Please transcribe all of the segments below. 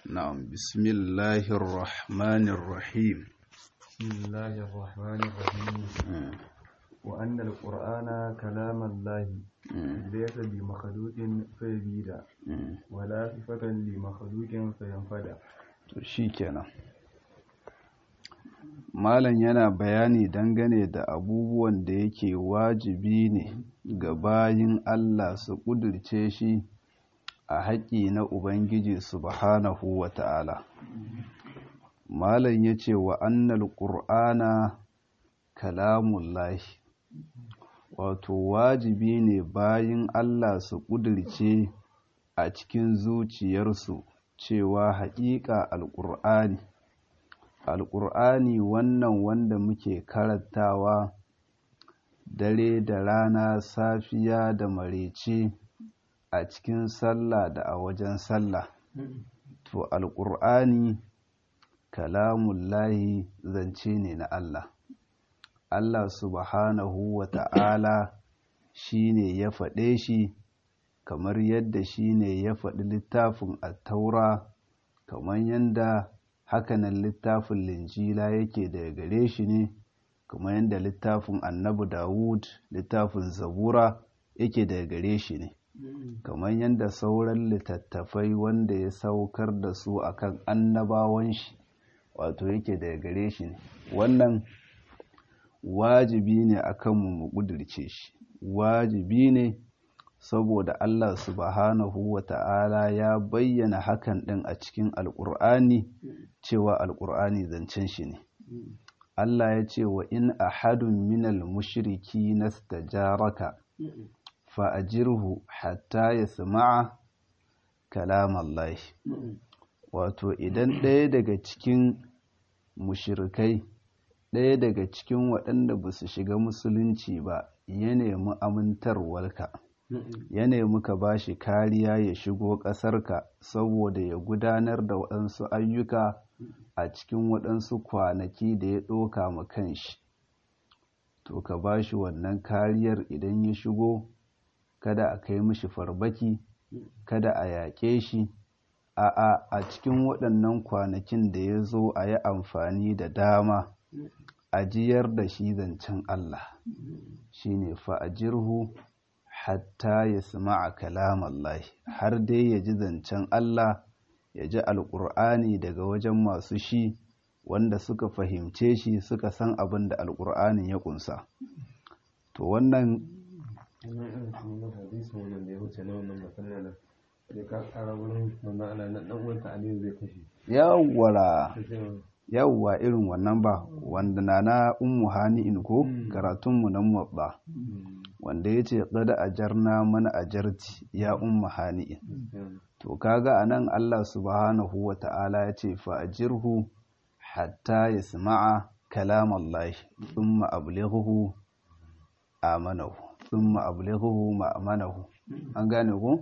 نعم بسم الله الرحمن الرحيم بسم الله الرحمن الرحيم وأن القرآن كلام الله ليس بمخلوق فيزيد ولا صفة لمخلوق فينفد to shikenan malam yana bayani dangane da abubuwan da yake wajibi ne ga bayin Allah su ƙudurce shi a haƙƙi na Ubangiji subhanahu wa ta'ala. Malam ya ce wa annal ƙur'ana kalamullahi, wato wajibi ne bayin Allah su ƙudurce a cikin zuciyarsu cewa haƙiƙa alƙur'ani. Alƙur'ani wannan wanda muke karantawa dare da rana safiya da marece. a cikin sallah da a wajen sallah to alƙur'ani kalamullahi zance ne na Allah Allah subhanahu wa ta'ala shi ne ya faɗe shi kamar yadda shi ne ya faɗi littafin attaura kamar yadda hakanan littafin linjila yake daga gare shi ne kamar yadda littafin annabi dawud littafin zabura yake daga gare shi ne kamar yadda sauran littattafai wanda ya saukar da su akan annabawan shi wato yake daga gare shi ne wannan wajibi ne akan mu mu kudirce shi wajibi ne saboda Allah subhanahu wa ta'ala ya bayyana hakan ɗin a cikin alƙur'ani cewa alƙur'ani zancen shi ne Allah ya ce wa in ahadun minal mushriki nastajaraka fa'ajirhu hatta ya sama'a kalamallahi wato idan ɗaya daga cikin mushirikai ɗaya daga cikin waɗanda ba su shiga musulunci ba ya nemi amintarwarka ya nemi ka ba shi kariya ya shigo ƙasarka saboda ya gudanar da waɗansu ayyuka a cikin waɗansu kwanaki da ya ɗoka ma kanshi to ka ba shi wannan kariyar idan ya shigo kada a kai mishi farbaki kada a yaƙe shi a'a a cikin waɗannan kwanakin da ya zo a yi amfani da dama a jiyar da shi zancen Allah shi ne fa'ajirhu hatta ya a kalam Allah har dai ya ji zancen Allah ya ji alƙur'ani daga wajen masu shi wanda suka fahimce shi suka san abin da alƙur'anin ya ƙunsa to wannan yawwara yawwa irin wannan ba wanda na na ummu hani'in ko karatunmu na muwabba wanda ya ce kada ajarna mana ajarti ya ummu hani'in to kaga anan Allah subhanahu wa ta'ala ya ce fa ajirhu hatta yasma'a kalam Allah thumma ablighuhu amanahu thumma ablighuhu ma'amanahu an gane ku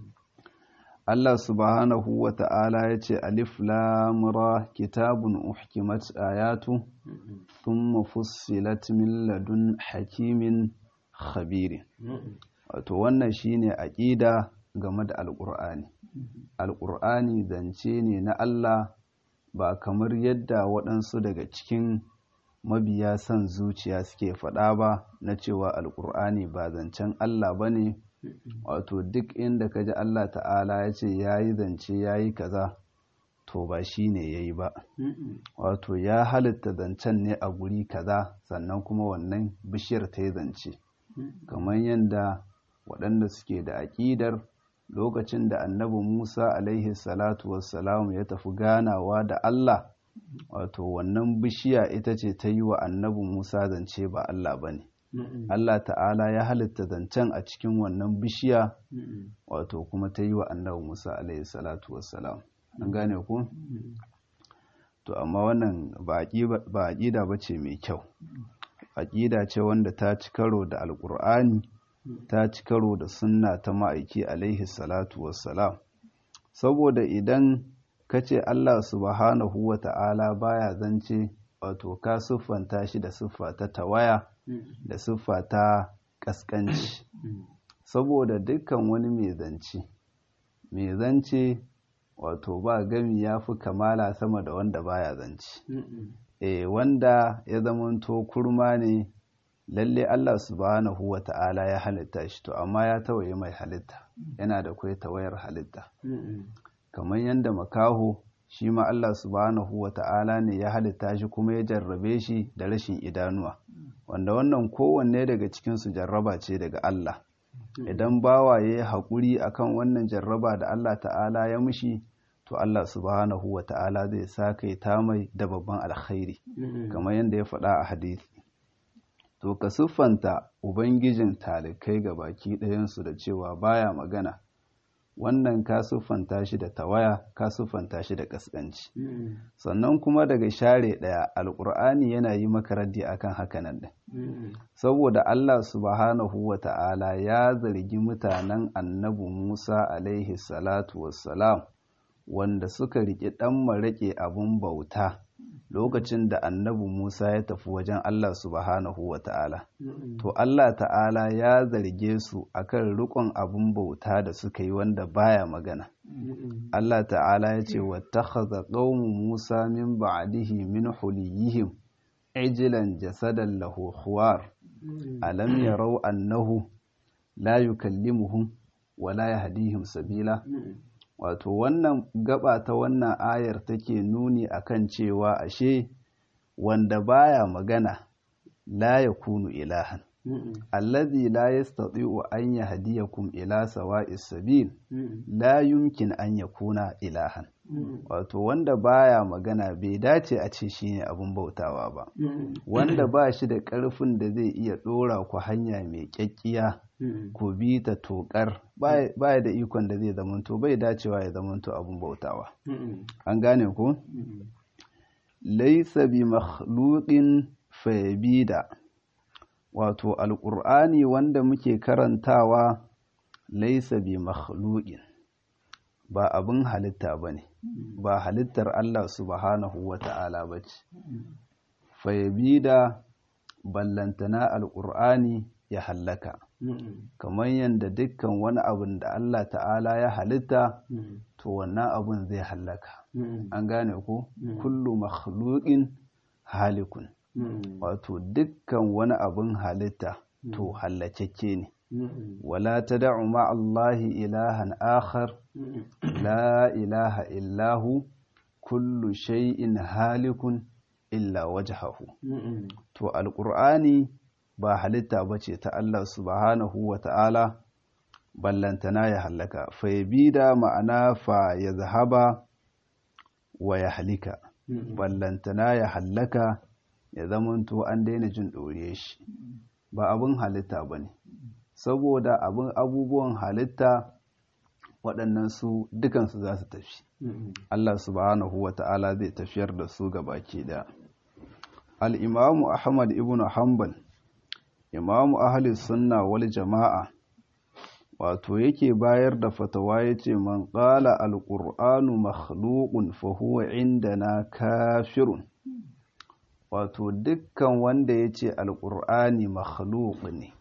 Allah subhanahu wa ta'ala ya ce alif lam ra kitabun uhkimat ayatu thumma fussilat min ladun hakimin khabiri wato wannan shine aqida game da alqur'ani alqur'ani zance ne na Allah ba kamar yadda waɗansu daga cikin mabiya son zuciya suke faɗa ba na cewa alƙur'ani ba zancen Allah ba ne wato duk inda ka ji Allah ta'ala ya ce ya yi zance ya yi kaza to ba shi ne ya yi ba wato ya halitta zancen ne a guri kaza sannan kuma wannan bishiyar ta yi zance kamar yadda waɗanda suke da aƙidar lokacin da annabi musa alaihi salatu wassalamu ya tafi ganawa da Allah wato wannan bishiya ita ce ta yi wa annabi Musa zance ba Allah ba ne. Allah ta'ala ya halitta zancen a cikin wannan bishiya wato kuma ta yi wa annabi Musa alaihi salatu wassalam. An gane ku? To, amma wannan ba aƙida ba ce mai kyau. Aƙida ce wanda ta ci karo da Alƙur'ani, ta ci karo da sunna ta ma'aiki alaihi salatu wassalam. Saboda idan ka ce Allah subhanahu wa ta'ala baya zance wato ka siffanta shi da siffa ta tawaya da siffa ta ƙasƙanci saboda dukkan wani mai zance mai zance wato ba gami ya fi kamala sama da wanda baya zance e wanda ya zamanto kurma ne lalle Allah subhanahu wa ta'ala ya halitta shi to amma ya tawaye mai halitta yana da kwai tawayar halitta kamar yadda makaho shi ma Allah subhanahu wa ta'ala ne ya halitta shi kuma ya jarrabe shi da rashin idanuwa wanda wannan kowanne daga cikinsu jarraba ce daga Allah idan bawa ya yi haƙuri akan wannan jarraba da Allah ta'ala ya mushi to Allah subhanahu wa ta'ala zai sa kai ta mai da babban alkhairi kamar yadda ya faɗa a hadisi to ka siffanta ubangijin talikai ga baki ɗayansu da cewa baya magana wannan ka siffanta shi da tawaya ka siffanta shi da ƙasƙanci sannan kuma daga share ɗaya alƙur'ani yana yi maka raddi akan hakanan ɗin saboda Allah subhanahu wa ta'ala ya zargi mutanen annabi Musa alaihi salatu wassalam wanda suka riƙe ɗan maraƙe abin bauta lokacin da annabi Musa ya tafi wajen Allah subhanahu wa ta'ala. To Allah ta'ala ya zarge su akan rikon abin bauta da suka yi wanda baya magana. Allah ta'ala ya ce wa takhadha qaumu Musa min ba'dihi min huliyihim ijlan jasadan lahu khuwar alam yarau annahu la yukallimuhum wa la yahdihim sabila wato wannan gaba ta wannan ayar take nuni akan cewa ashe wanda baya magana la yakunu ilahan allazi la yastati'u an yahdiyakum ila sawa'is sabil la yumkin an yakuna ilahan wato wanda baya magana bai dace a ce shine abun bautawa ba wanda ba shi da ƙarfin da zai iya ɗora ku hanya mai ƙyaƙƙiya ku bi ta tokar baya da ikon da zai zamanto bai dacewa ya zamanto abun bautawa an gane ku laisa bi makhluqin fayabida wato alƙur'ani wanda muke karantawa laisa bi makhluqin ba abin halitta ba ne ba halittar Allah subhanahu wa ta'ala ba ce fayabida ballantana alƙur'ani ya hallaka kamar yadda dukkan wani abin da Allah ta'ala ya halitta to wannan abin zai hallaka an gane ko kullu makhluqin halikun wato dukkan wani abin halitta to hallakeke ne wala tad'u ma Allahi ilahan akhar la ilaha illahu kullu shay'in halikun illa wajhahu to alqur'ani ba halitta bace ta Allah subhanahu wa ta'ala ballantana ya hallaka fa yabida ma'ana fa yazhaba wa ya halika ballantana ya hallaka ya zamanto an daina jin ɗore shi ba abin halitta ba ne saboda abin abubuwan halitta waɗannan su dukansu za su tafi Allah subhanahu wa ta'ala zai tafiyar da su ga baki da al'imamu ahmad ibn hanbal imamu ahli sunna wal jama'a wato yake bayar da fatawa ya ce man ƙala alƙur'anu makhluqun fa huwa indana kafirun wato dukkan wanda ya ce alƙur'ani makhluq ne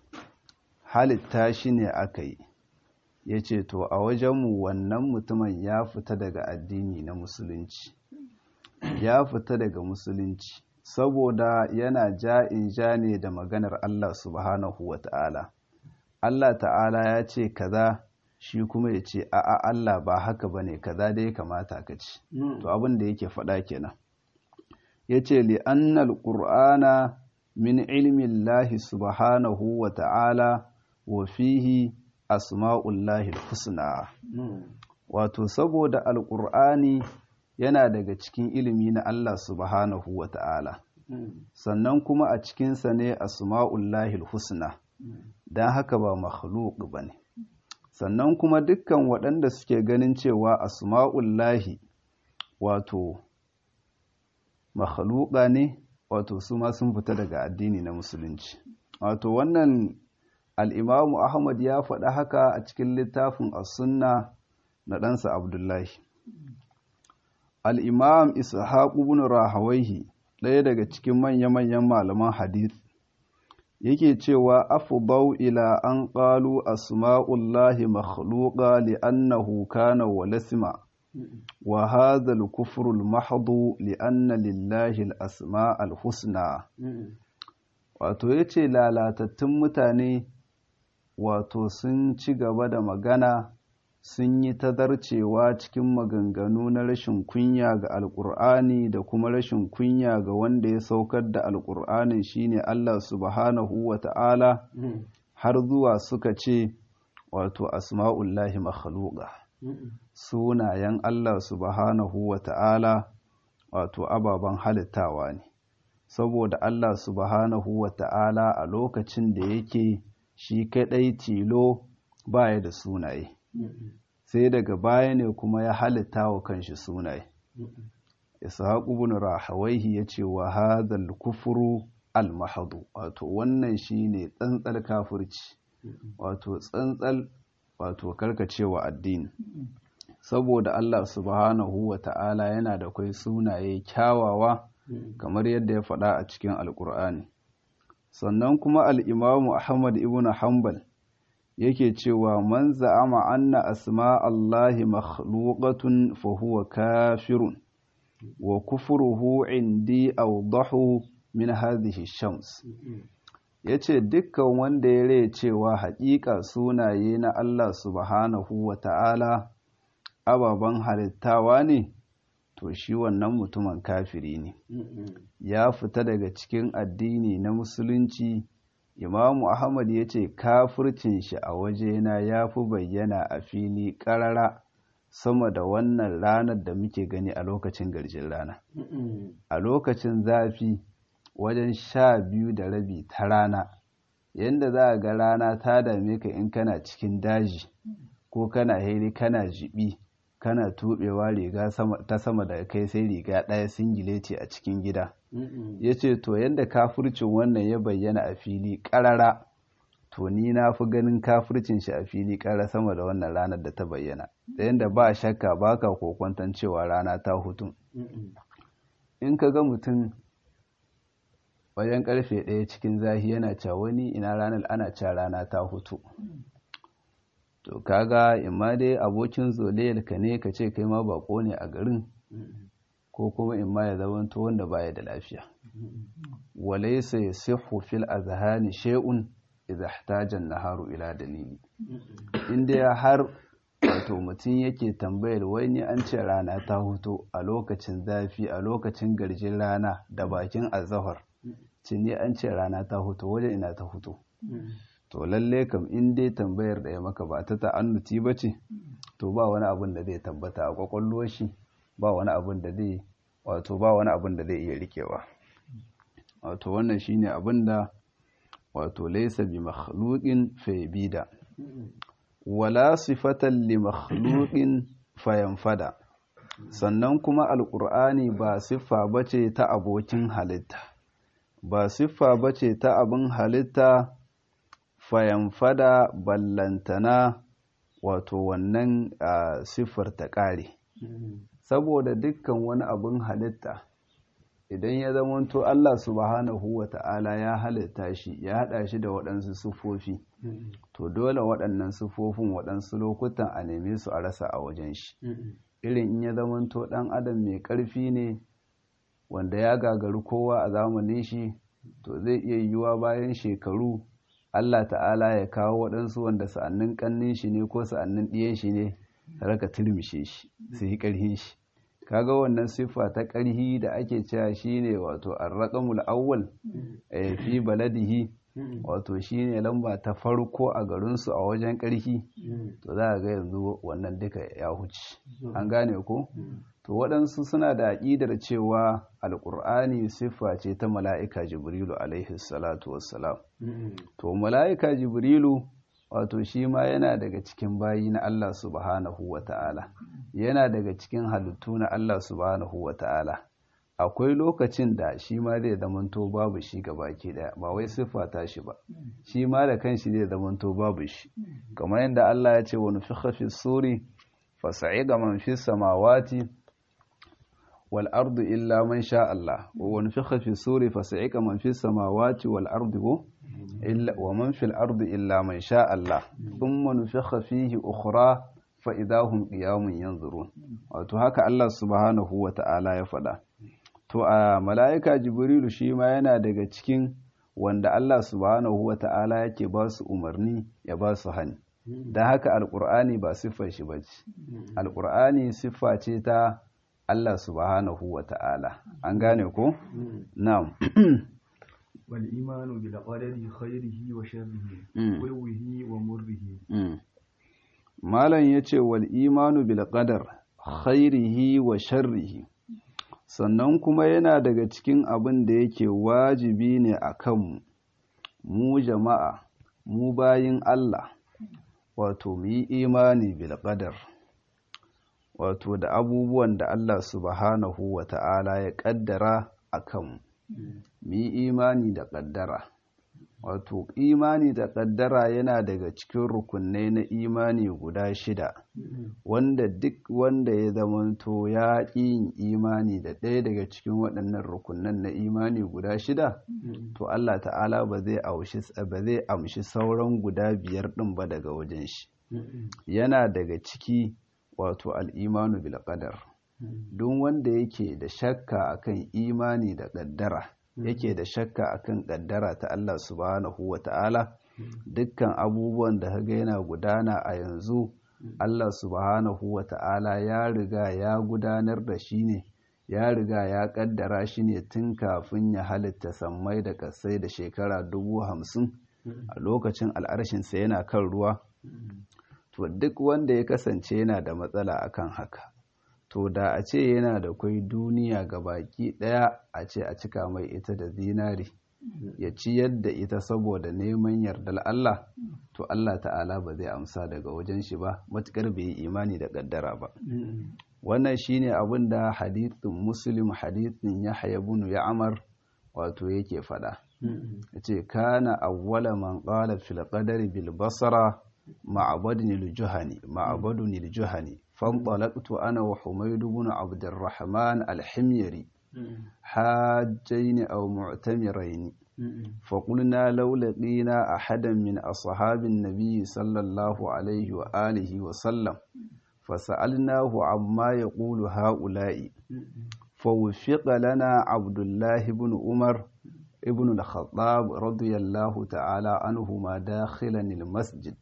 halitta shi ne aka yi ya ce to a wajenmu wannan mutumin ya fita daga addini na musulunci ya fita daga musulunci saboda yana ja'in ja ne da maganar Allah subhanahu wa ta'ala Allah ta'ala ya ce kaza shi kuma ya ce a'a Allah ba haka ba ne kaza dai kamata ka ci to abin da yake faɗa kenan ya ce li'annal ƙur'ana min ilmin lahi subhanahu wa ta'ala wa fihi asma'ullahi husna wato saboda alƙur'ani yana daga cikin ilimi na Allah subhanahu wa ta'ala sannan kuma a cikinsa ne asma'ullahi husna don haka ba makhluk ba ne sannan kuma dukkan waɗanda suke ganin cewa asma'ullahi wato makhluka ne wato su ma sun fita daga addini na musulunci wato wannan al'imamu ahmad ya faɗa haka a cikin littafin as-sunna na ɗansa abdullahi al'imam ishaq ibn rahawaihi ɗaya daga cikin manya-manyan malaman hadith yake cewa afdau ila an qalu asma'ullahi makhluqa li'annahu kana walasma wa hadha al-kufru al-mahdhu li anna lillahi al-asma al-husna wato yace lalatattun mutane wato sun ci gaba da magana sun yi tazarcewa cikin maganganu na rashin kunya ga alkur'ani da kuma rashin kunya ga wanda ya saukar da alkur'anin shine Allah subhanahu wa ta'ala har zuwa suka ce wato asma'ullahi makhluqa sunayen Allah subhanahu wa ta'ala wato ababen halittawa ne saboda Allah subhanahu wa ta'ala a lokacin da yake shi kaɗai tilo baya da sunaye sai daga baya ne kuma ya halitta wa kanshi sunaye ishaq ibn rahawaihi yace wa hadhal kufru al mahdu wato wannan shine tsantsal kafirci wato tsantsal wato karkacewa addini saboda Allah subhanahu wa ta'ala yana da kai sunaye kyawawa kamar yadda ya faɗa a cikin alkur'ani sannan kuma al'imamu ahmad ibn hanbal yake cewa man za'ama anna asma Allahi makhluqatun fa huwa kafirun wa kufruhu indi awdahu min hadhihi shams yace dukkan wanda ya rai cewa haƙiƙa sunaye na Allah subhanahu wa ta'ala ababen halittawa ne to shi wannan mutumin kafiri ne ya fita daga cikin addini na musulunci imamu ahmad ya ce kafircin shi a wajena ya fi bayyana a fili ƙarara sama da wannan ranar da muke gani a lokacin garjin rana a lokacin zafi wajen sha biyu da rabi ta rana yadda za a ga rana ta dame ka in kana cikin daji ko kana heri kana jibi kana tubewa riga ta sama da kai sai riga ɗaya singileti a cikin gida ya ce to yadda kafircin wannan ya bayyana a fili ƙarara to ni na fi ganin kafircin shi a fili ƙara sama da wannan ranar da ta bayyana da yadda ba shakka ba ka kokwantan cewa rana ta hutu in ka ga mutum wajen karfe ɗaya cikin zahi yana cewa wani ina ranar ana cewa rana ta hutu to kaga imma dai abokin zolayar ka ne ka ce kai ma bako ne a garin ko kuma imma ya zamanto wanda baya da lafiya walaysa yasihu fil azhani shay'un idza ihtaja an-naharu ila dalili inda har wato mutum yake tambayar wai ni an ce rana ta hutu a lokacin zafi a lokacin garjin rana da bakin azahar ce ni an ce rana ta hutu wajen ina ta hutu to lalle kam in dai tambayar da ya maka ba ta ta'annuti ba ce to ba wani abin da zai tabbata a kwakwalwar shi ba wani abin da zai wato ba wani abin da zai iya rikewa wato wannan shine abin da wato laysa bi makhluqin fa yabida wala sifatan li makhluqin fa yanfada sannan kuma alqur'ani ba siffa bace ta abokin halitta ba siffa bace ta abin halitta fayanfada ballantana wato wannan siffar ta ƙare saboda dukkan wani abin halitta idan ya zamanto Allah subhanahu wa ta'ala ya halitta shi ya haɗa shi da waɗansu siffofi to dole waɗannan siffofin waɗansu lokutan a neme su a rasa a wajen shi irin in ya zamanto ɗan adam mai ƙarfi ne wanda ya gagari kowa a zamanin shi to zai iya yiwuwa bayan shekaru Allah ta'ala ya kawo waɗansu wanda sa'annin ƙannin shi ne ko sa'annin ɗiyan shi ne ta raka turmishe shi su yi ƙarhin shi kaga wannan siffa ta ƙarhi da ake cewa shine wato arraqamul awwal fi baladihi wato shine lamba ta farko a garinsu a wajen ƙarhi to za a ga yanzu wannan duka ya huce an gane ko to waɗansu suna da aƙidar cewa alƙur'ani siffa ce ta mala'ika jibrilu alaihi salatu wassalam to mala'ika jibrilu wato shi ma yana daga cikin bayi na Allah subhanahu wa ta'ala yana daga cikin halittu na Allah subhanahu wa ta'ala akwai lokacin da shi ma zai zamanto babu shi ga baki daya ba wai siffa ta shi ba shi ma da kanshi zai zamanto babu shi kamar yadda Allah ya ce wa nufikha fi suri fasa'iga man fi samawati wal ardu illa man sha Allah wa nufikha fi suri fasa'iga man fi samawati wal ardu illa wa man fil ardi illa man sha Allah thumma nufikha fihi ukhra fa idahum qiyamun yanzurun wato haka Allah subhanahu wata'ala ya faɗa to a mala'ika jibrilu shi ma yana daga cikin wanda Allah subhanahu wata'ala yake ba su umarni ya ba su hani don haka alƙur'ani ba siffar shi ba ce alƙur'ani siffa ce ta Allah subhanahu wata'ala an gane ko na'am والإيمان بالقدر خيره وشره حلوه ومره malam yace wal imanu bil qadar khairihi wa sharrihi sannan kuma yana daga cikin abin da yake wajibi ne a kanmu mu jama'a mu bayin Allah wato mu yi imani bil qadar wato da abubuwan da Allah subhanahu wa ta'ala ya kaddara a kanmu mu yi imani da ƙaddara wato imani da ƙaddara yana daga cikin rukunai na imani guda shida wanda duk wanda ya zamanto ya ƙi yin imani da ɗaya daga cikin waɗannan rukunan na imani guda shida to Allah ta'ala ba zai amshi sauran guda biyar ɗin ba daga wajen shi yana daga ciki wato al'imanu bil qadar duk wanda yake da shakka akan imani da ƙaddara yake da shakka akan ƙaddara ta Allah subhanahu wa ta'ala dukkan abubuwan da kaga yana gudana a yanzu Allah subhanahu wa ta'ala ya riga ya gudanar da shi ne ya riga ya ƙaddara shi ne tun kafin ya halitta sammai da ƙasai da shekara dubu hamsin a lokacin al'arshinsa yana kan ruwa to duk wanda ya kasance yana da matsala akan haka to da a ce yana da kwai duniya ga baki ɗaya a ce a cika mai ita da zinari ya ciyar da ita saboda neman yardar Allah to Allah ta'ala ba zai amsa daga wajen shi ba matukar bai yi imani da kaddara ba wannan shine abin da hadithin muslim hadithin yahya ibn ya'mar wato yake fada yace kana awwala man qala fil qadari bil basra ma'badun al juhani ma'badun al juhani فانطلقت أنا وحميد بن عبد الرحمن الحميري حاجين أو معتمرين فقلنا لو لقينا أحدا من أصحاب النبي صلى الله عليه وآله وسلم فسألناه عما يقول هؤلاء فوفق لنا عبد الله بن عمر ابن الخطاب رضي الله تعالى عنهما داخلا المسجد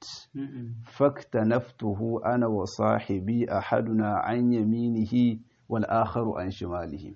فاكتنفته أنا وصاحبي أحدنا عن يمينه والآخر عن شماله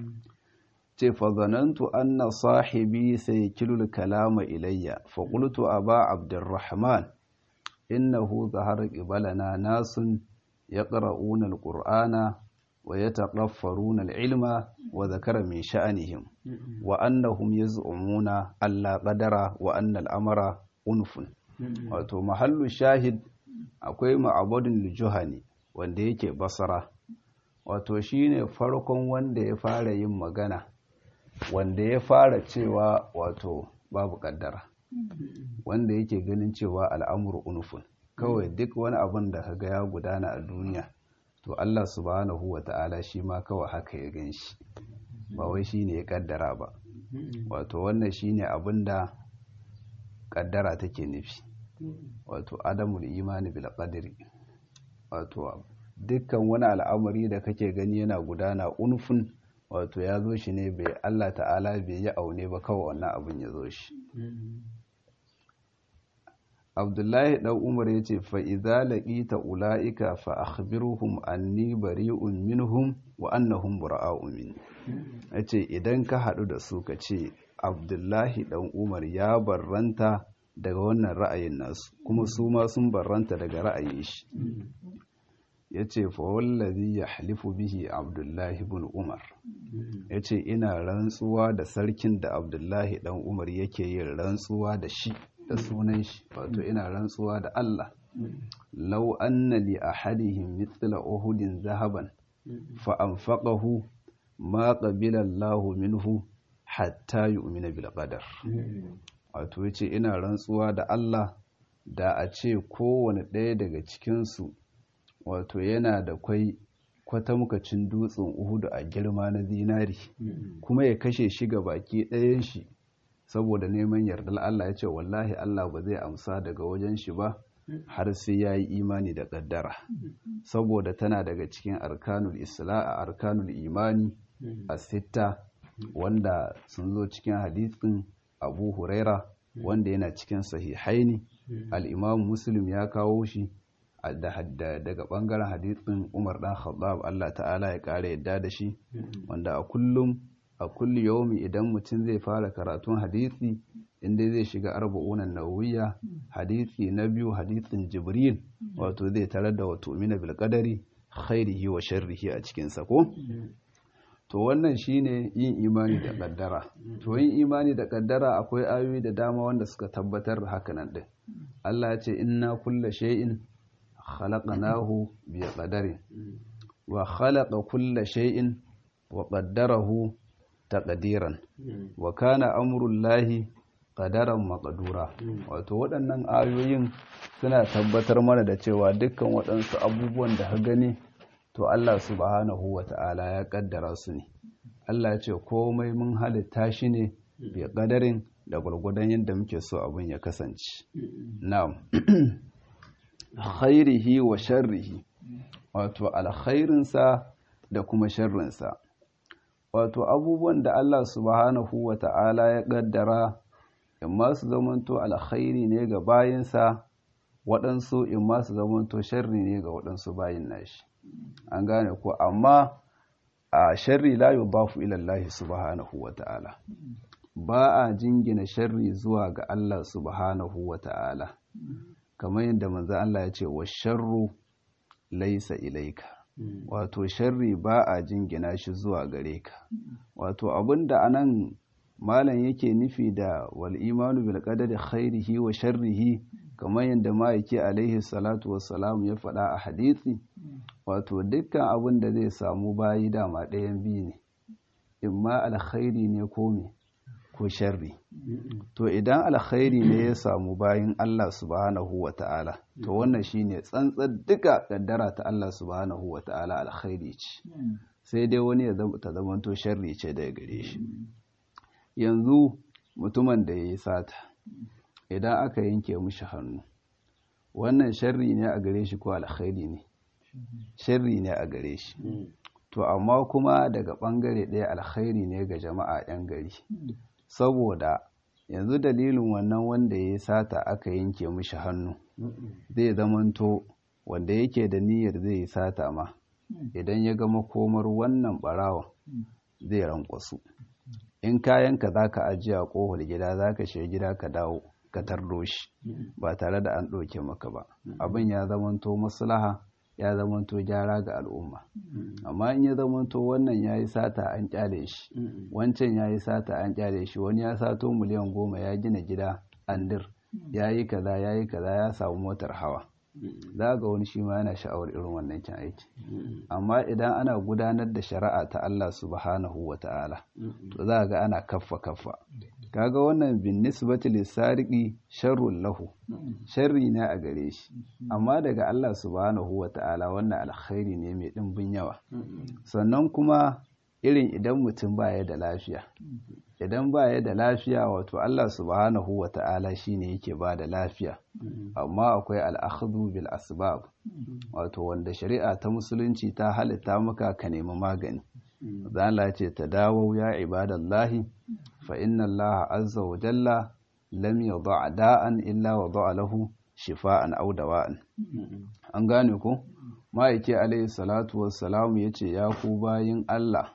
فظننت أن صاحبي سيكل الكلام إلي فقلت أبا عبد الرحمن إنه ظهر قبلنا ناس يقرؤون القرآن ويتقفرون العلم وذكر من شأنهم وأنهم يزعمون ألا قدر وأن الأمر أنف wato mahallu shahid akwai ma'abudin juhani wanda yake basara wato shine farkon wanda ya fara yin magana wanda ya fara cewa wato babu kaddara wanda yake ganin cewa al'amuru unufun kawai duk wani abin da kaga ya gudana a duniya to Allah subhanahu wa ta'ala shi ma kawai haka ya gan shi ba wai shi ne ya kaddara ba wato wannan shi ne abin da kaddara take nufi wato adamul imani bil qadri wato dukkan wani al'amari da kake gani yana gudana unfun wato ya zo shi ne bai Allah ta'ala bai yi aune ba kawai wannan abin ya zo shi abdullahi ɗan umar ya ce fa'iza laƙita ula'ika fa'akhbiruhum anni bari'un minhum wa annahum bura'a'un min ya ce idan ka haɗu da su ka ce abdullahi ɗan umar ya barranta daga wannan ra'ayin nasu kuma su ma sun barranta daga ra'ayin shi ya ce fawallazi ya halifu bihi abdullahi bin umar ya ce ina rantsuwa da sarkin da abdullahi ɗan umar yake yin rantsuwa da shi da sunan shi wato ina rantsuwa da Allah law anna li ahadihim mithla uhudin zahaban fa anfaqahu ma qabila Allah minhu hatta yu'mina bil qadar wato yace ina rantsuwa da Allah da a ce kowane ɗaya daga cikin su wato yana da kwai kwatamkacin dutsen Uhudu a girma na zinari kuma ya kashe shi ga baki ɗayan shi saboda neman yardar Allah ya ce wallahi Allah ba zai amsa daga wajen shi ba har sai ya yi imani da ƙaddara saboda tana daga cikin arkanul isla a arkanul imani a sitta wanda sun zo cikin hadisin abu huraira wanda yana cikin sahihaini al'imam muslim ya kawo shi daga ɓangaren hadisin umar ɗan khattab allah ta'ala ya ƙara yadda da shi wanda a kullum a kulli yaumi idan mutum zai fara karatun hadisi inda zai shiga arba'unan nawawiya hadisi na biyu hadisin jibril wato zai tarar da wato mina bil qadari khairihi wa sharrihi a cikin sa ko to wannan shine yin imani da kaddara to yin imani da kaddara akwai ayoyi da dama wanda suka tabbatar da hakanan din Allah ya ce inna kulla shay'in khalaqnahu bi qadarin wa khalaqa kulla shay'in wa qaddarahu taqdiran wa kana amrullahi qadaran maqdura wato waɗannan ayoyin suna tabbatar mana da cewa dukkan waɗansu abubuwan da ka gani to Allah subhanahu wata'ala ya kaddara su ne Allah ya ce komai mun halitta shi ne bi qadarin da gurgudan yadda muke so abin ya kasance na'am khairihi wa sharrihi wato alkhairinsa da kuma sharrinsa wato abubuwan da Allah subhanahu wa ta'ala ya ƙaddara in ma su zamanto alkhairi ne ga bayinsa waɗansu in ma su zamanto sharri ne ga waɗansu bayin nashi an gane ko amma a sharri la yudafu ila Allah subhanahu wa ta'ala ba a jingina sharri zuwa ga Allah subhanahu wa ta'ala kamar yadda manzo Allah ya ce wa sharru laisa ilaika wato sharri ba a jingina shi zuwa gare ka wato abinda anan malam yake nufi da wal imanu bil qadari khairihi wa sharrihi kamar yadda ma'aiki alaihi salatu wassalam ya faɗa a hadisi wato dukkan abin da zai samu bayi dama ɗayan biyu ne imma alkhairi ne ko me ko sharri to idan alkhairi ne ya samu bayin Allah subhanahu wa ta'ala to wannan shine tsantsar duka kaddara ta Allah subhanahu wa ta'ala alkhairi ce sai dai wani ya ta zamanto sharri ce daga gare shi yanzu mutumin da ya yi sata idan aka yanke mishi hannu wannan sharri ne a gare shi ko alkhairi ne sharri ne a gare shi to amma kuma daga bangare ɗaya alkhairi ne ga jama'a 'yan gari saboda yanzu dalilin wannan wanda ya yi sata aka yanke mishi hannu zai zamanto wanda yake da niyyar zai yi sata ma idan ya gama komar wannan barawan zai rankwasu in kayanka za ka ajiye a ƙofar gida za ka shiga gida ka dawo ka tardo shi ba tare da an ɗauke maka ba abin ya zamanto maslaha ya zamanto gyara ga al'umma amma in ya zamanto wannan ya yi sata an kyale shi wancan ya yi sata an kyale shi wani ya sato miliyan goma ya gina gida andir ya yi kaza ya yi kaza ya samu motar hawa za ga wani shi ma yana sha'awar irin wannan cin aiki amma idan ana gudanar da shari'a ta Allah subhanahu wa ta'ala to za ga ana kaffa kaffa kaga wannan bin nisbati lisariqi sharrun lahu sharri ne a gare shi amma daga Allah subhanahu wa ta'ala wannan alkhairi ne mai dimbin yawa sannan kuma irin idan mutum baya da lafiya idan baya da lafiya wato Allah subhanahu wa ta'ala shine yake ba da lafiya amma akwai al'akhdhu bil asbab wato wanda shari'a ta musulunci ta halitta maka ka nemi magani zala ce ta dawo ya ibadallahi fa inna Allah azza wa jalla lam yadha da'an illa wada'a lahu shifa'an aw dawa'an an gane ko ma'aike alayhi salatu wassalam yace ya ku bayin Allah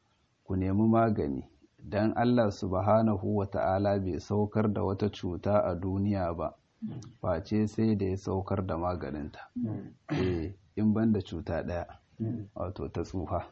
ku nemi magani dan Allah subhanahu wa ta'ala bai saukar da wata cuta a duniya ba face sai da ya saukar da maganinta eh in banda cuta ɗaya wato ta tsufa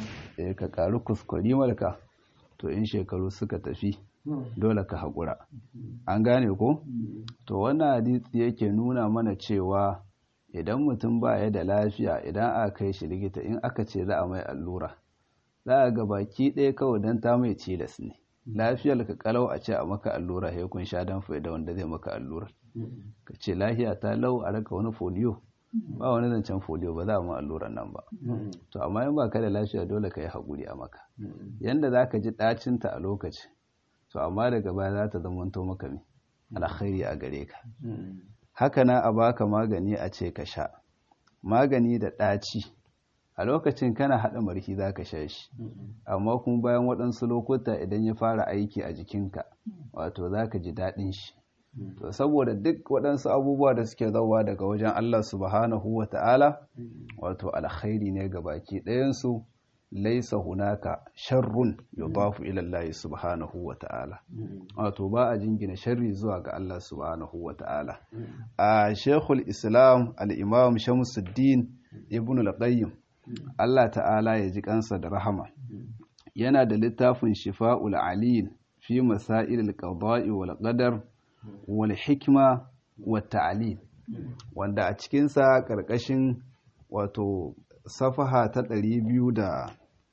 eh ka karu kuskure malka to in shekaru suka tafi dole ka haƙura an gane ko to wannan hadisi yake nuna mana cewa idan mutum ba ya da lafiya idan aka kai shi likita in aka ce za a mai allura za a ga baki ɗaya kawai don ta mai cilas ne lafiyar ka kalau a ce a maka allura sai kun sha dan faida wanda zai maka allura ka ce lafiya ta lau a raka wani folio ba wani zancen folio ba za a ma alluran nan ba to amma in ba ka da lafiya dole ka yi haƙuri a maka yanda za ka ji ɗacinta a lokaci to amma daga baya za ta zamanto maka ne alkhairi a gare ka haka na a baka magani a ce ka sha magani da ɗaci a lokacin kana haɗa marki za ka sha shi amma kuma bayan waɗansu lokuta idan ya fara aiki a jikinka wato za ka ji daɗin shi to saboda duk waɗansu abubuwa da suke zauwa daga wajen Allah subhanahu wa ta'ala wato alkhairi ne ga baki ɗayansu laisa hunaka sharrun yudafu ila Allah subhanahu wa ta'ala wato ba a jingina sharri zuwa ga Allah subhanahu wa ta'ala a Sheikhul Islam al-Imam Shamsuddin Ibn al-Qayyim Allah ta'ala ya ji kansa da rahama yana da littafin Shifa'ul Alil fi masail al-qada'i wal qadar wal hikma wat ta'lil wanda a cikin sa karkashin wato safaha ta ɗari biyu da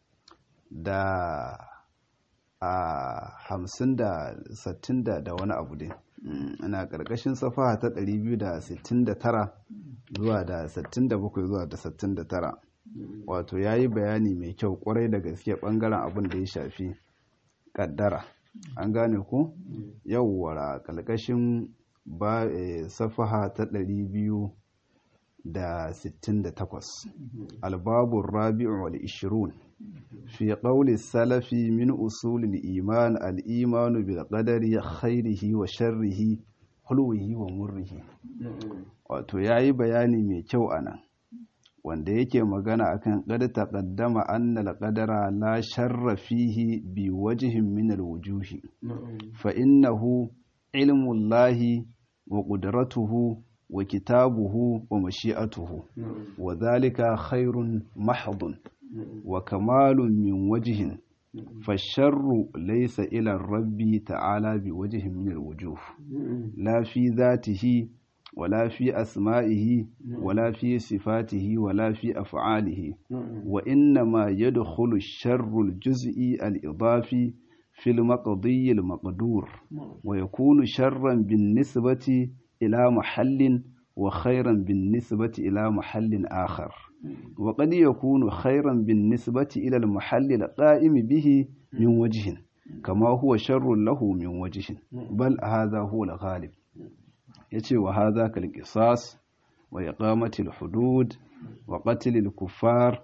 da a hamsin da sattin da da wani abu dai ana ƙarƙashin safaha ta ɗari biyu da sittin da tara zuwa da sittin da bakwai zuwa da sittin da tara wato ya yi bayani mai kyau ƙwarai da gaske ɓangaren abin da ya shafi ƙaddara an gane ku yawwara ƙarƙashin ba safaha ta ɗari biyu da sittin da takwas albabun rabi'u wal ishirun في قول السلف من أصول الإيمان الإيمان بالقدر خيره وشره حلوه ومره wato yayi bayani mai kyau anan wanda yake magana akan qad taqaddama anna al-qadara la sharra fihi bi wajhin min al-wujuhi fa innahu ilmu Allah wa qudratuhu wa kitabuhu wa mashi'atuhu wa dhalika khairun mahdun وكمال من وجه فالشر ليس إلى الرب تعالى بوجه من الوجوه لا في ذاته ولا في أسمائه ولا في صفاته ولا في أفعاله وإنما يدخل الشر الجزئي الإضافي في المقضي المقدور ويكون شرا بالنسبة إلى محل وخيرا بالنسبة إلى محل آخر وقد يكون خيرا بالنسبة إلى المحل القائم به من وجه كما هو شر له من وجه بل هذا هو الغالب يتي وهذا كالقصاص وإقامة الحدود وقتل الكفار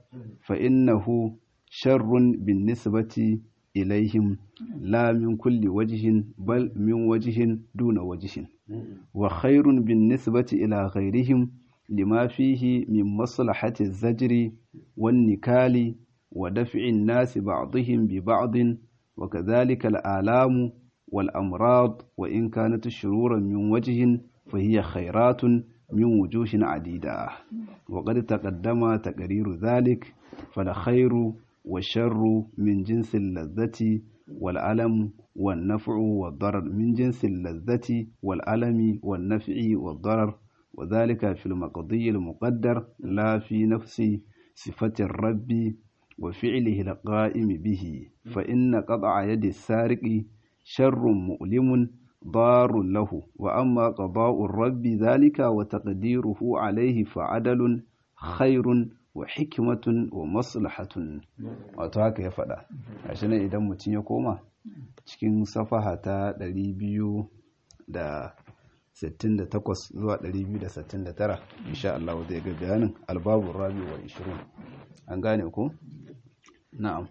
فإنه شر بالنسبة إليهم لا من كل وجه بل من وجه دون وجه وخير بالنسبة إلى غيرهم لما فيه من مصلحة الزجر والنكال ودفع الناس بعضهم ببعض وكذلك الآلام والأمراض وإن كانت شرورا من وجه فهي خيرات من وجوه عديدة وقد تقدم تقرير ذلك فالخير والشر من جنس اللذة والألم والنفع والضرر من جنس اللذة والألم والنفع والضرر وذلك في المقضي المقدر لا في نفس صفة الرب وفعله القائم به فإن قطع يد السارق شر مؤلم ضار له وأما قضاء الرب ذلك وتقديره عليه فعدل خير wa hikmatun wa maslahatun wato haka ya faɗa gashi nan idan mutum ya koma cikin safaha ta 268 zuwa 269 insha Allah zai ga bayanin albabun rabi wa 20 an gane ku na'am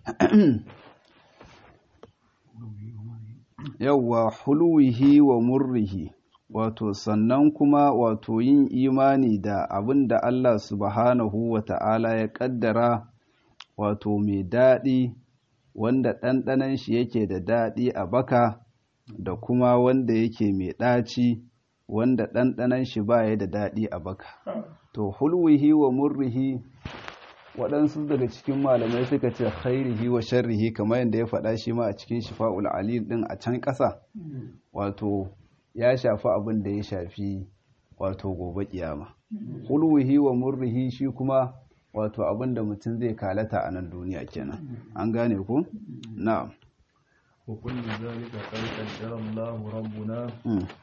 yawwa huluwihi wa murrihi wato sannan kuma wato yin imani da abin da Allah subhanahu wa ta'ala ya ƙaddara wato mai daɗi wanda ɗanɗanan shi yake da daɗi a baka da kuma wanda yake mai ɗaci wanda ɗanɗanan shi baya da daɗi a baka to hulwihi wa murrihi waɗansu daga cikin malamai suka ce khairihi wa sharrihi kamar yadda ya faɗa shi ma a cikin shifa'ul alil ɗin a can ƙasa wato ya shafi abin da ya shafi wato gobe kiyama hulwihi wa murrihi shi kuma wato abin da mutum zai kalata a nan duniya kenan an gane ku na'am wa kullu zalika qad qaddara Allahu rabbuna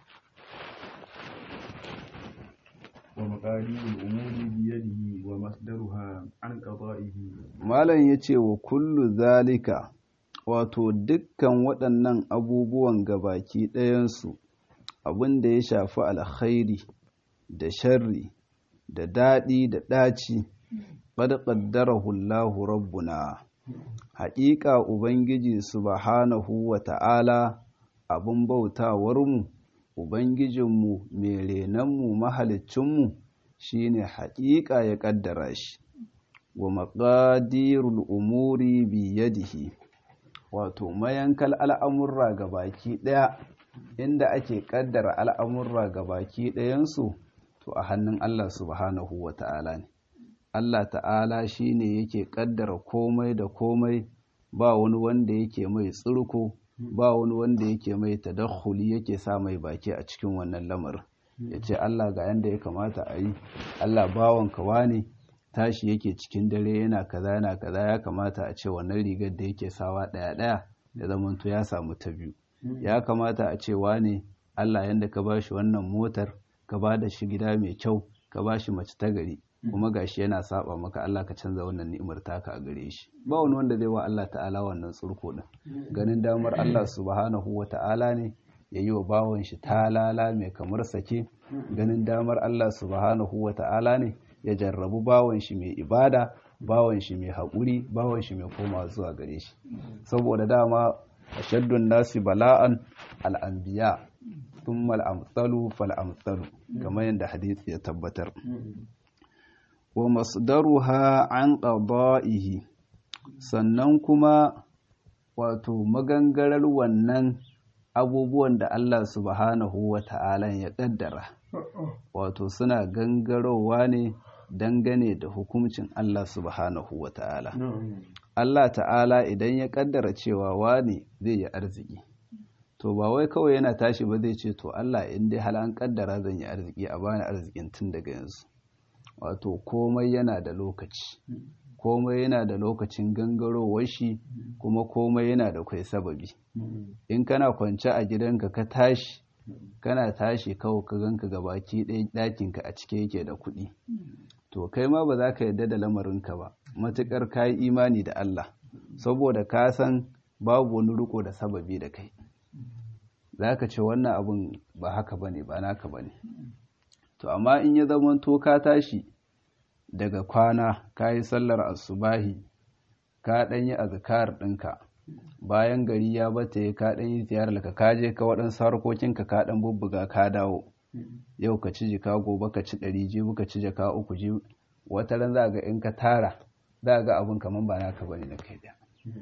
wa maqadirul umuri bi yadihi wa masdaruha an qada'ihi malam yace wa kullu zalika wato dukkan waɗannan abubuwan gabaki ɗayansu abin da ya shafi alkhairi da sharri da daɗi da ɗaci qad qaddarahu Allahu rabbuna haƙiƙa ubangiji subhanahu wa ta'ala abin bautawarmu ubangijinmu mai renonmu mahalicinmu shine haƙiƙa ya ƙaddara shi wa maƙadirul umuri biyadihi wato mayankal al'amurra ga baki ɗaya inda ake ƙaddara al'amurra ga baki ɗayansu to a hannun Allah subhanahu wa ta'ala ne Allah ta'ala shi ne yake ƙaddara komai da komai ba wani wanda yake mai tsurko ba wani wanda yake mai tadakhuli yake sa mai baki a cikin wannan lamarin ya ce Allah ga yanda ya kamata a yi Allah bawanka wane tashi yake cikin dare yana kaza yana kaza ya kamata a ce wannan rigar da yake sawa ɗaya ɗaya da zamanto ya samu ta biyu ya kamata a ce wane Allah yanda ka ba shi wannan motar ka ba da shi gida mai kyau ka ba shi mace ta gari kuma gashi yana saba maka Allah ka canza wannan ni'imar taka a gare shi ba wani wanda zai wa Allah ta'ala wannan tsurko din ganin damar Allah subhanahu wa ta'ala ne ya yi wa bawan shi talala mai kamar sake ganin damar Allah subhanahu wa ta'ala ne ya jarrabu bawan shi mai ibada bawan shi mai haƙuri bawan shi mai koma zuwa gare shi saboda dama ashaddun nasi bala'an al'anbiya thumma al'amsalu fal'amsalu kamar yadda hadisi ya tabbatar wa masdaruha an qada'ihi sannan kuma wato magangarar wannan abubuwan da Allah subhanahu wa ta'ala ya kaddara wato suna gangarowa ne dangane da hukuncin Allah subhanahu wa ta'ala Allah ta'ala idan ya kaddara cewa wani zai yi arziki to ba wai kawai yana tashi ba zai ce to Allah in dai hal an kaddara zan yi arziki a bani arzikin tun daga yanzu wato komai yana da lokaci komai yana da lokacin gangarowar shi kuma komai yana da kwai sababi in kana kwance a gidanka ka tashi kana tashi kawai ka ganka gabaki ɗaya ɗakinka a cike yake da kuɗi to kai ma ba za ka yarda da lamarinka ba matuƙar ka yi imani da Allah saboda ka san babu wani riko da sababi da kai za ka ce wannan abin ba haka ba ne ba naka ba ne to amma in ya zama to ka tashi daga kwana ka yi sallar asubahi ka ɗan yi azkar ɗinka bayan gari ya bata ya ka ɗan yi ziyarar ka ka je ka waɗansu harkokinka ka ɗan bubbuga ka dawo yau ka ci jika gobe ka ci ɗari jibi ka ci jaka uku jibi wata ran za ga in ka tara za ga abin kamar ba naka bane na kai da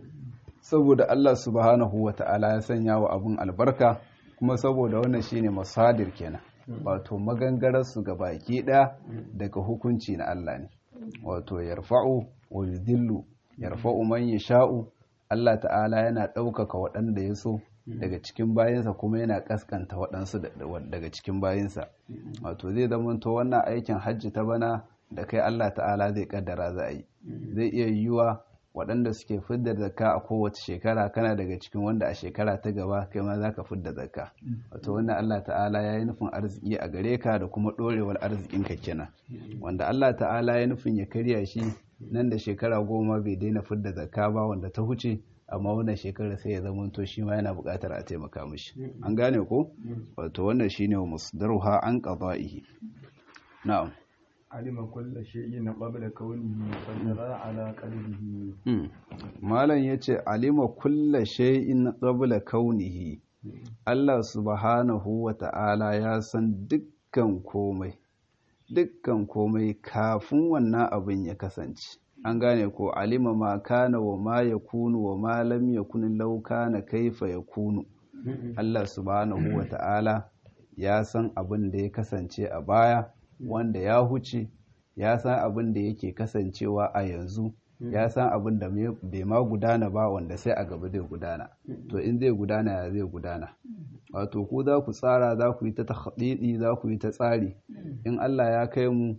saboda Allah subhanahu wa ta'ala ya sanya wa abin albarka kuma saboda wannan shine masadir kenan wato magangararsu ga baki ɗaya daga hukunci na Allah ne wato yarfa'u wa yudillu yarfa'u man yasha'u Allah ta'ala yana ɗaukaka waɗanda ya so daga cikin bayansa kuma yana ƙasƙanta waɗansu daga cikin bayansa wato zai zamanto wannan aikin hajji ta bana da kai Allah ta'ala zai ƙaddara za a yi zai iya yiwuwa waɗanda suke fidda zakka a kowace shekara kana daga cikin wanda a shekara ta gaba kai ma za ka fidda zakka wato wannan Allah ta'ala ya yi nufin arziki a gare ka da kuma ɗorewar arzikin ka kenan wanda Allah ta'ala ya nufin ya karya shi nan da shekara goma bai daina fidda zakka ba wanda ta huce amma wannan shekara sai ya zama to shi ma yana buƙatar a taimaka mishi an gane ko wato wannan shine musdaruha an qada'ihi na'am alima kulla shay'in qabla kaunihi fadara ala qalbihi malam yace alima kulla shay'in qabla kaunihi Allah subhanahu wa ta'ala ya san dukkan komai dukkan komai kafin wannan abin ya kasance an gane ko alima ma kana wa ma yakunu wa ma lam yakun law kana kaifa yakunu Allah subhanahu wa ta'ala ya san abin da ya kasance a baya wanda ya huce ya san abin da yake kasancewa a yanzu ya san abin da bai ma gudana ba wanda sai a gaba zai gudana to in zai gudana ya zai gudana wato ku za ku tsara za ku yi ta tahdidi za ku yi ta tsari in Allah ya kai mu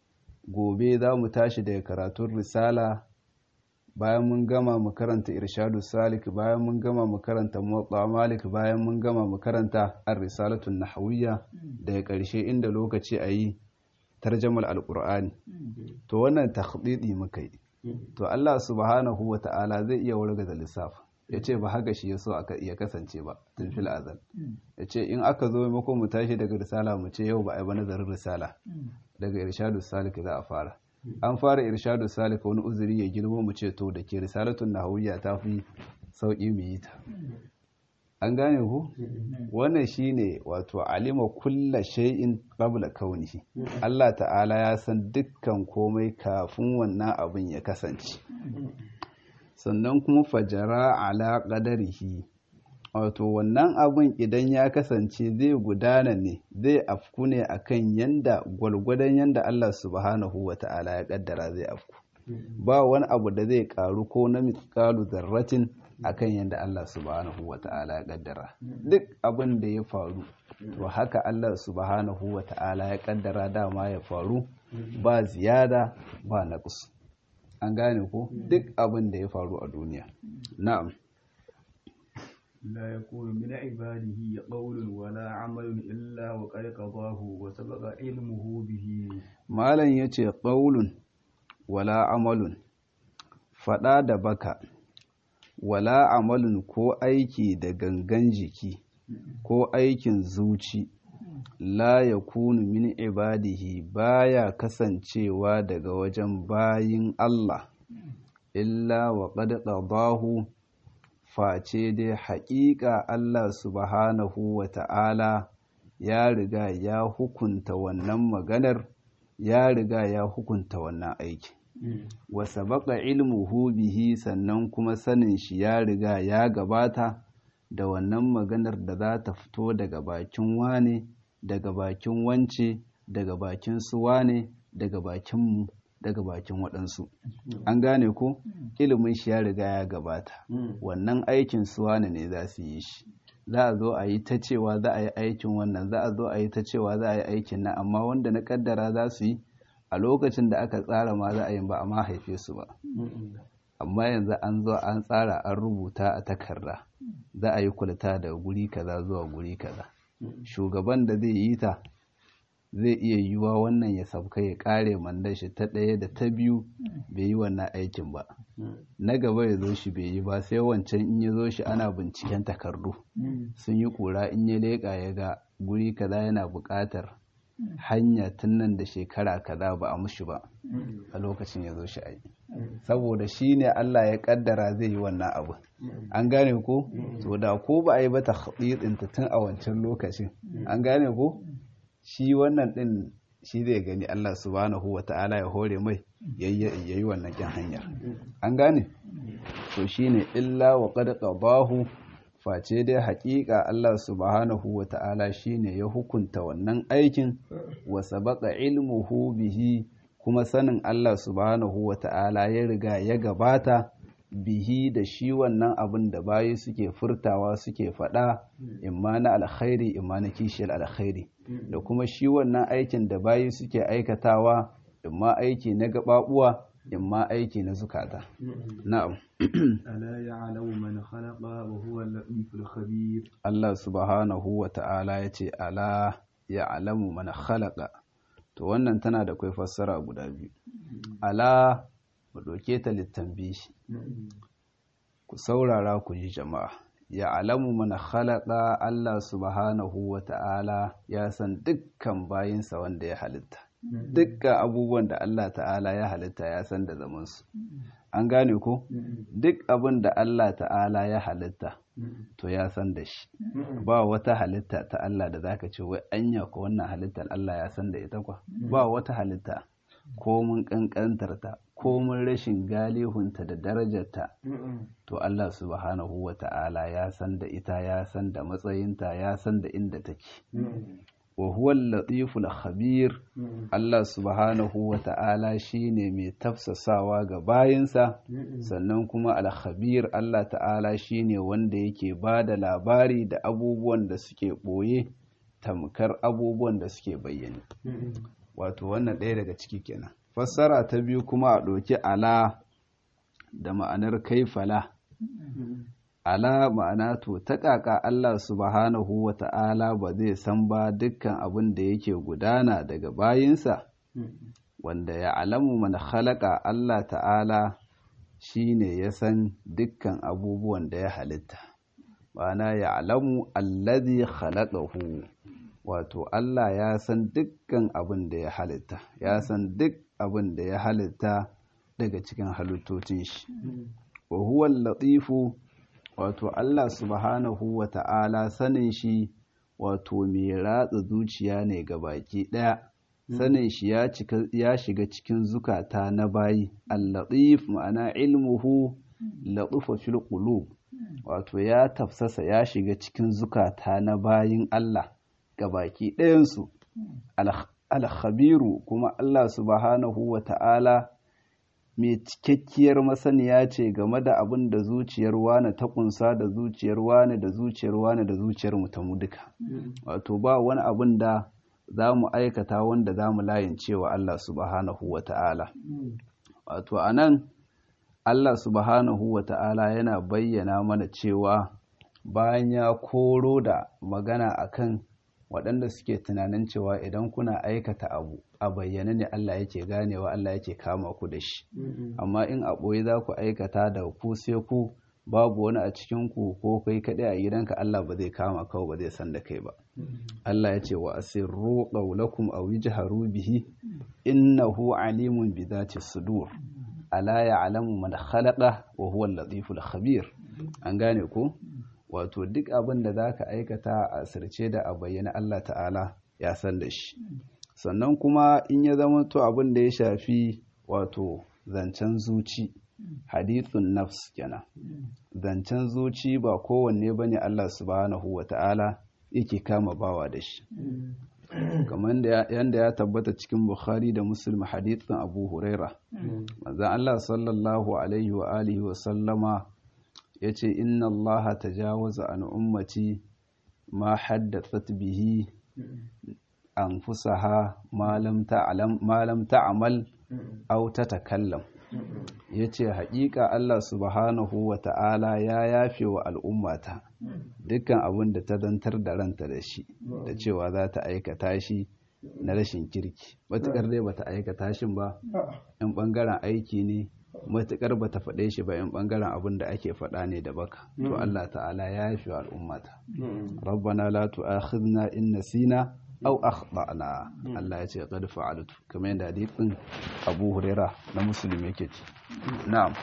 gobe za mu tashi daga karatun risala bayan mun gama mu karanta irshadu salik bayan mun gama mu karanta muwatta malik bayan mun gama mu karanta ar-risalatun nahawiyya daga ƙarshe inda lokaci a yi tarjamar alƙur'ani to wannan takhdidi muka yi to Allah subhanahu wa ta'ala zai iya warga da lissafi ya ce ba haka shi ya so ya kasance ba tun fil azal ya ce in aka zo maimakon mu tashi daga risala mu ce yau ba a yi ba nazarin risala daga irshadu salik za a fara an fara irshadu salik wani uzuri ya girma mu ce to da ke risalatun nahawiyya ta fi sauƙi mu yi ta an gane ku wannan shine wato alima kulla shay'in qabla kaunihi Allah ta'ala ya san dukkan komai kafin wannan abin ya kasance sannan kuma fajara ala qadarihi wato wannan abin idan ya kasance zai gudana ne zai afku ne akan yanda gwalgwadon yanda Allah subhanahu wata'ala ya kaddara zai afku ba wani abu da zai karu ko na mitqalu zarratin akan yadda Allah subhanahu wa ta'ala ya kaddara duk abin da ya faru to haka Allah subhanahu wa ta'ala ya kaddara dama ya faru ba ziyada ba naqs an gane ko duk abin da ya faru a duniya na'am لا يكون من عباده قول ولا عمل إلا وقد قضاه وسبق علمه به malam yace qaulun wala amalun fada da baka wala amalin ko aiki da gangan jiki ko aikin zuci la ya kunu min ibadihi baya kasancewa daga wajen bayin Allah illa wa qad qadahu face dai haƙiƙa Allah subhanahu wa ta'ala ya riga ya hukunta wannan maganar ya riga ya hukunta wannan aiki wa sabaqa ilmuhu bihi sannan kuma sanin shi ya riga ya gabata da wannan maganar da za ta fito daga bakin wane daga bakin wance daga bakin su wane daga bakin mu daga bakin waɗansu an gane ko ilimin shi ya riga ya gabata wannan aikin su wane ne za su yi shi za a zo a yi ta cewa za a yi aikin wannan za a zo a yi ta cewa za a yi aikin nan amma wanda na kaddara za su yi a lokacin da aka tsara ma za a yi ba a ma haife su ba amma yanzu an zo an tsara an rubuta a takarda za a yi kulta daga guri kaza zuwa guri kaza shugaban da zai yi ta zai iya yiwuwa wannan ya sauka ya kare mandan shi ta ɗaya da ta biyu bai yi wannan aikin ba na gaba ya zo shi bai yi ba sai wancan in ya zo shi ana binciken takardu sun yi kura in ya leƙa ya ga guri kaza yana buƙatar hanya tun nan da shekara kaza ba a mushi ba a lokacin ya zo shi ayi saboda shi ne Allah ya kaddara zai yi wannan abu an gane ko to da ko ba a yi ba ta ta tun a wancan lokacin an gane ko shi wannan din shi zai gani Allah subhanahu wa ta'ala ya hore mai yayi wannan kin hanyar an gane to shine illa wa qad qadahu face dai haƙiƙa Allah subhanahu wa ta'ala shine ya hukunta wannan aikin wa sabaqa ilmuhu bihi kuma sanin Allah subhanahu wa ta'ala ya riga ya gabata bihi da shi wannan abin da bayi suke furtawa suke faɗa imma na alkhairi imma na kishiyar alkhairi da kuma shi wannan aikin da bayi suke aikatawa imma aiki na gaɓaɓuwa imma aiki na zukata na'am ألا يعلم من خلق وهو اللطيف الخبير Allah subhanahu wa ta'ala ya ce ala ya'lamu man khalaqa to wannan tana da kai fassara guda biyu ala mu ɗauke ta littambishi ku saurara ku ji jama'a ya alamu mana khalaqa Allah subhanahu wa ta'ala ya san dukkan bayinsa wanda ya halitta dukkan abubuwan da Allah ta'ala ya halitta ya san da zamansu an gane ko duk abin da Allah ta'ala ya halitta to ya san da shi ba wata halitta ta Allah da zaka ce wai anya ko wannan halittar Allah ya san da ita kwa ba wata halitta ko mun kankantarta ko mun rashin galihunta da darajarta to Allah subhanahu wa ta'ala ya san da ita ya san da matsayinta ya san da inda take wa huwa latiful khabir Allah subhanahu wa ta'ala shine mai tafsasawa ga bayinsa sannan kuma al-khabir Allah ta'ala shine wanda yake ba da labari da abubuwan da suke ɓoye tamkar abubuwan da suke bayyane wato wannan ɗaya daga ciki kenan fassara ta biyu kuma a ɗauki ala da ma'anar kaifala ala ma'ana to ta ƙaƙa Allah subhanahu wa ta'ala ba zai san ba dukkan abin da yake gudana daga bayinsa wanda ya alamu mana halaka Allah ta'ala shine ya san dukkan abubuwan da ya halitta ma'ana ya alamu allazi khalaqahu wato Allah ya san dukkan abin da ya halitta ya san duk abin da ya halitta daga cikin halittocin shi wa huwa latifu wato Allah subhanahu wa ta'ala sanin shi wato mai ratsa zuciya ne ga baki ɗaya sanin shi ya shiga cikin zukata na bayi al-latif ma'ana ilmuhu latufa fil qulub wato ya tafsasa ya shiga cikin zukata na bayin Allah ga baki ɗayansu al-khabiru kuma Allah subhanahu wa ta'ala mai cikakkiyar masaniya ce game da abin da zuciyar wane ta kunsa da zuciyar wane da zuciyar wane da zuciyar mu ta mu duka wato ba wani abin da za mu aikata wanda za mu layin cewa Allah subhanahu wa ta'ala wato a nan Allah subhanahu wa ta'ala yana bayyana mana cewa bayan ya koro da magana akan waɗanda suke tunanin cewa idan kuna aikata abu a bayyane ne Allah yake ganewa Allah yake kama ku da shi amma in a ɓoye za ku aikata da ku sai ku babu wani a cikin ku ko kai kaɗai a gidanka Allah ba zai kama kawai ba zai san da kai ba Allah ya ce wa asirru qawlakum aw yajharu bihi innahu alimun bi dhati sudur ala ya'lamu man khalaqa wa huwa al-latiful khabir an gane ko wato duk abin da za ka aikata a asirce da a bayyana Allah ta'ala ya san da shi sannan kuma in ya zama to abin da ya shafi wato zancen zuci hadithun nafs kenan zancen zuci ba kowanne ba ne Allah subhanahu wa ta'ala yake kama bawa da shi kamar yadda ya tabbata cikin bukhari da muslim hadithun abu huraira manzan Allah sallallahu alaihi wa alihi wa sallama ya ce inna allaha tajawaza an ummati ma haddathat bihi anfusaha ma lam ta'mal aw tatakallam yace haƙiƙa Allah subhanahu wa ta'ala ya yafe wa al'ummata dukkan abin da ta zantar da ranta da shi da cewa za ta aikata shi na rashin kirki matuƙar dai bata aikata shi ba in ɓangaren aiki ne matuƙar bata faɗe shi ba in ɓangaren abin da ake faɗa ne da baka to Allah ta'ala ya yafe wa al'ummata rabbana la tu'akhidna in nasina aw akhtana Allah ya ce qad fa'altu kamar yadda hadisin Abu Huraira na Muslim yake ce na'am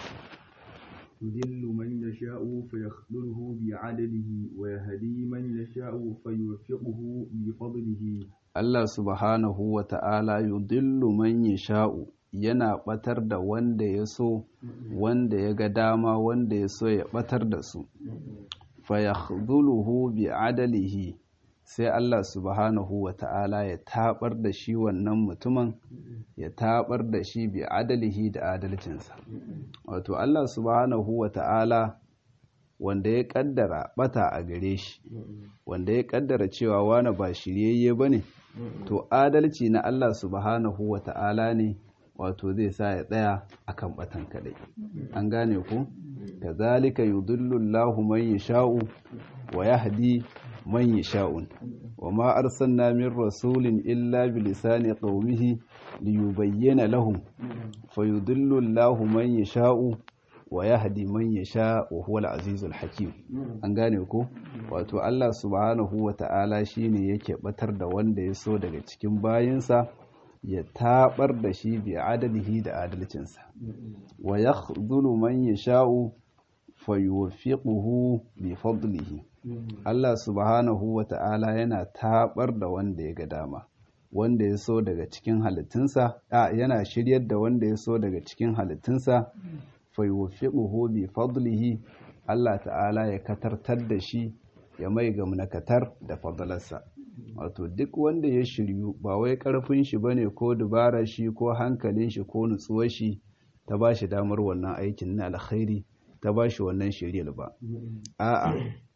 يذل من يشاء فيخذله بعدله ويهدي من يشاء فيوفقه بفضله Allah subhanahu wa ta'ala yudillu man yasha'u yana batar da wanda ya so wanda ya ga dama wanda ya so ya batar da su fa yakhdhuluhu bi adalihi sai Allah subhanahu wa ta'ala ya tabar da shi wannan mutumin ya tabar da shi bi adalihi da adalcinsa wato Allah subhanahu wa ta'ala wanda ya kaddara bata a gare shi wanda ya kaddara cewa wani ba shiryayye ba ne to adalci na Allah subhanahu wa ta'ala ne wato zai sa ya tsaya akan batan kadai an gane ku kazalika yudillu Allahu man yasha'u wa yahdi man yasha'un wa ma arsalna min rasulin illa bi lisani qaumihi liyubayyana lahum fayudillu Allahu man yasha'u wa yahdi man yasha wa huwa al-azizul hakim an gane ko wato Allah subhanahu wa ta'ala shine yake batar da wanda ya so daga cikin bayinsa ya tabar da shi bi adalihi da adalcinsa wa yakhdhulu man yasha'u fayuwaffiquhu bi fadlihi Allah subhanahu wa ta'ala yana tabar da wanda ya ga dama wanda ya so daga cikin halittunsa a yana shiryar da wanda ya so daga cikin halittunsa fayuwaffiquhu bi fadlihi Allah ta'ala ya katartar da shi ya mai gamnakatar da fadlarsa wato duk wanda ya shiryu ba wai karfin shi bane ko dubara shi ko hankalin shi ko nutsuwar shi ta ba shi damar wannan aikin na alkhairi ta ba shi wannan shiryar ba a'a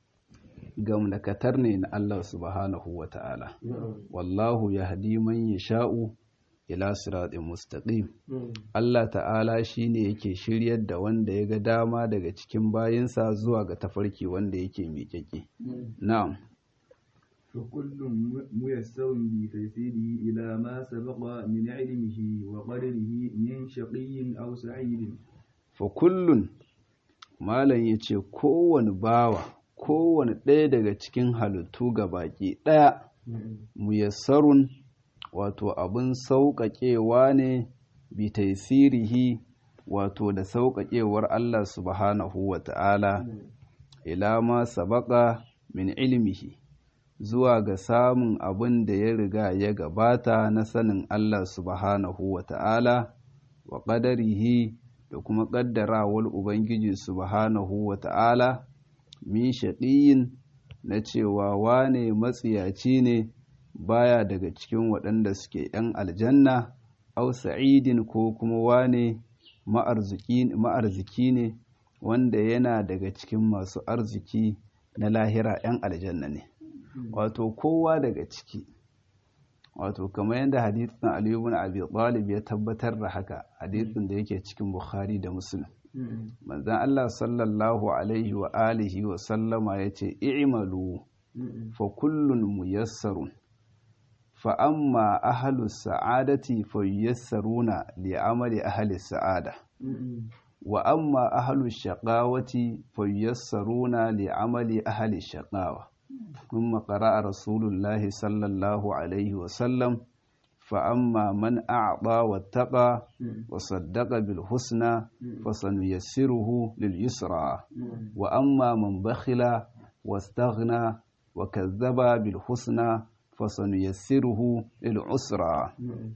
gamnakatar ne na Allah subhanahu wa ta'ala wallahu yahdi man yasha'u ila siratin mustaqim Allah ta'ala shine yake shiryar da wanda ya ga dama daga cikin bayinsa zuwa ga tafarki wanda yake miƙaƙe na'am فكل ميسر بتيسيره إلى ما سبق من علمه وقدره من شقي أو سعيد fa kullun malam ya ce kowane bawa kowane ɗaya daga cikin halittu ga baki ɗaya muyassarun wato abin sauƙaƙewa ne bi taisirihi wato da sauƙaƙewar Allah subhanahu wa ta'ala ila ma sabaka min ilmihi zuwa ga samun abin da ya riga ya gabata na sanin Allah subhanahu wa ta'ala wa ƙadarihi da kuma ƙaddarawar Ubangiji subhanahu wa ta'ala min shaɗiyin na cewa wane matsiyaci ne baya daga cikin waɗanda suke ‘yan aljanna au sa'idin ko kuma wane ma'arziki ne wanda yana daga cikin masu arziki na lahira ‘yan aljanna ne wato kowa daga ciki wato kamar yadda hadithin aliyu bin abi talib ya tabbatar da haka hadithin da yake cikin bukhari da muslim manzan allah sallallahu alaihi wa alihi wa sallama ya ce i'malu fa kullun muyassarun fa amma ahlu sa'adati fa yuyassaruna li amali ahli sa'ada wa amma ahlu shaqawati fa yuyassaruna li amali ahli shaqawa ثم قرأ رسول الله صلى الله عليه وسلم فأما من أعطى واتقى وصدق بالحسنى فسنيسره لليسرى وأما من بخل واستغنى وكذب بالحسنى فسنيسره للعسرى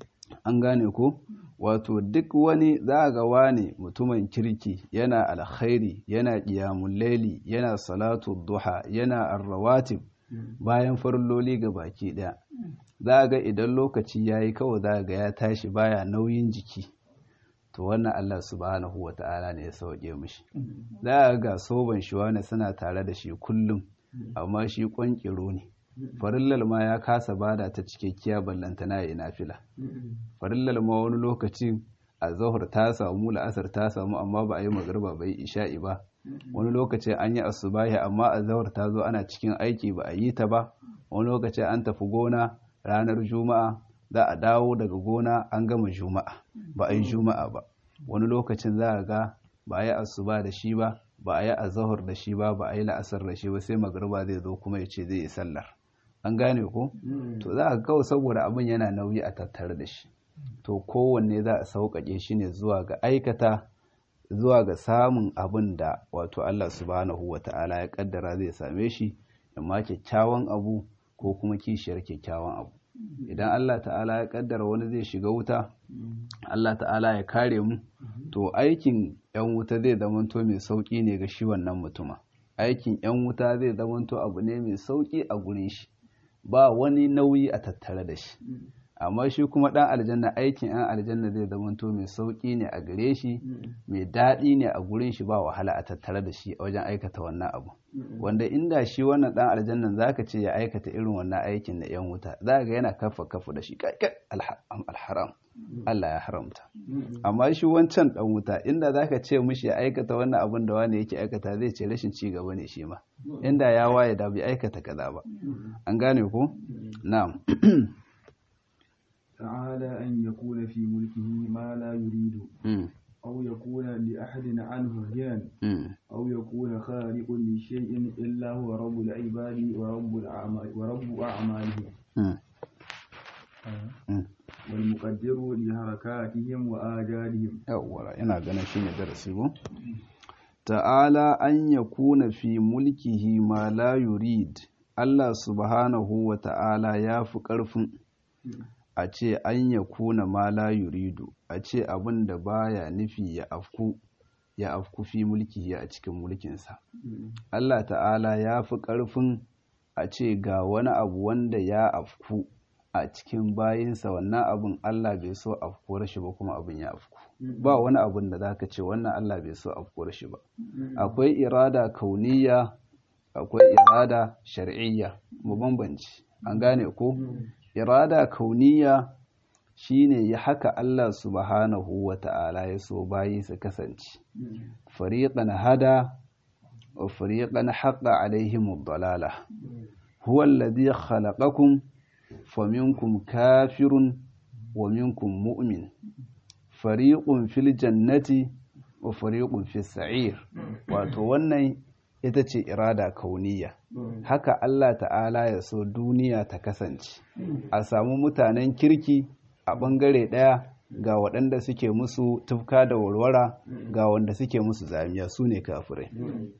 an gane ko wato duk wani za ga wani mutumin kirki yana alkhairi yana ƙiyamun laili yana salatu duha yana arrawatib bayan farloli ga baki ɗaya za ga idan lokaci ya yi kawai za ga ya tashi baya nauyin jiki to wannan Allah subhanahu wa ta'ala ne ya sauke mishi za ga soban shi wani suna tare da shi kullum amma shi ƙwanƙiro ne farillal ma ya kasa bada ta cikakkiya ballantana ya nafila farillal ma wani lokacin a zahar ta samu la'asar ta samu amma ba a yi magarba bai isha'i ba wani lokacin an yi asubahi amma a zahar ta zo ana cikin aiki ba a yi ta ba wani lokacin an tafi gona ranar juma'a za a dawo daga gona an gama juma'a ba a yi juma'a ba wani lokacin za a ga ba a yi asuba da shi ba ba a yi azahar da shi ba ba a yi la'asar da shi ba sai magarba zai zo kuma ya ce zai yi sallar an gane ko to za a kawai saboda abin yana nauyi a tattare da shi to kowanne za a sauƙaƙe shi ne zuwa ga aikata zuwa ga samun abin da wato Allah subhanahu wa ta'ala ya kaddara zai same shi amma kyakkyawan abu ko kuma kishiyar kyakkyawan abu idan Allah ta'ala ya kaddara wani zai shiga wuta Allah ta'ala ya kare mu to aikin yan wuta zai zamanto mai sauƙi ne ga shi wannan mutuma aikin yan wuta zai zamanto abu ne mai sauƙi a gurin shi ba wani nauyi a tattare da shi amma shi kuma ɗan aljanna aikin yan aljanna zai zamanto mai sauƙi ne a gare shi mai daɗi ne a gurin shi ba wahala a tattare da shi a wajen aikata wannan abu wanda inda shi wannan ɗan aljannan zaka ce ya aikata irin wannan aikin na yan wuta za ga yana kafa kafa da shi kai alharam Allah ya haramta amma shi wancan ɗan wuta inda zaka ce mishi ya aikata wannan abin da wani yake aikata zai ce rashin ci gaba ne shi ma inda ya waye da bai aikata kaza ba an gane ko na'am تعالى أن يكون في ملكه ما لا يريد أو يكون لأحد عنه غنى أو يكون خالق لشيء إلا هو رب العباد ورب الأعمال ورب أعمالهم والمقدر لحركاتهم وآجالهم أولا إنا قنا شيء درسيه ta'ala an ya kuna fi mulkihi ma la yurid Allah subhanahu wa ta'ala ya fi ƙarfin a ce an ya kuna ma la yuridu a ce abin da baya nufi ya afku ya afku fi mulkihi a cikin mulkinsa Allah ta'ala ya fi ƙarfin a ce ga wani abu wanda ya afku a cikin bayinsa wannan abin Allah bai so afkuwar shi ba kuma abin ya afku ba wani abin da zaka ce wannan Allah bai so afkuwar shi ba akwai irada kauniya akwai irada shar'iyya mu bambanci an gane ko irada kauniya shine ya haka Allah subhanahu wa ta'ala ya so bayi su kasance fariqan hada wa fariqan haqqa alaihim ad-dalalah huwa alladhi khalaqakum faminkum kafirun wa minkum mu'min fariqun fil jannati wa fariqun fi sa'ir wato wannan ita ce irada kauniya haka Allah ta'ala ya so duniya ta kasance a samu mutanen kirki a ɓangare ɗaya ga waɗanda suke musu tufka da warwara ga wanda suke musu zamiya su ne kafirai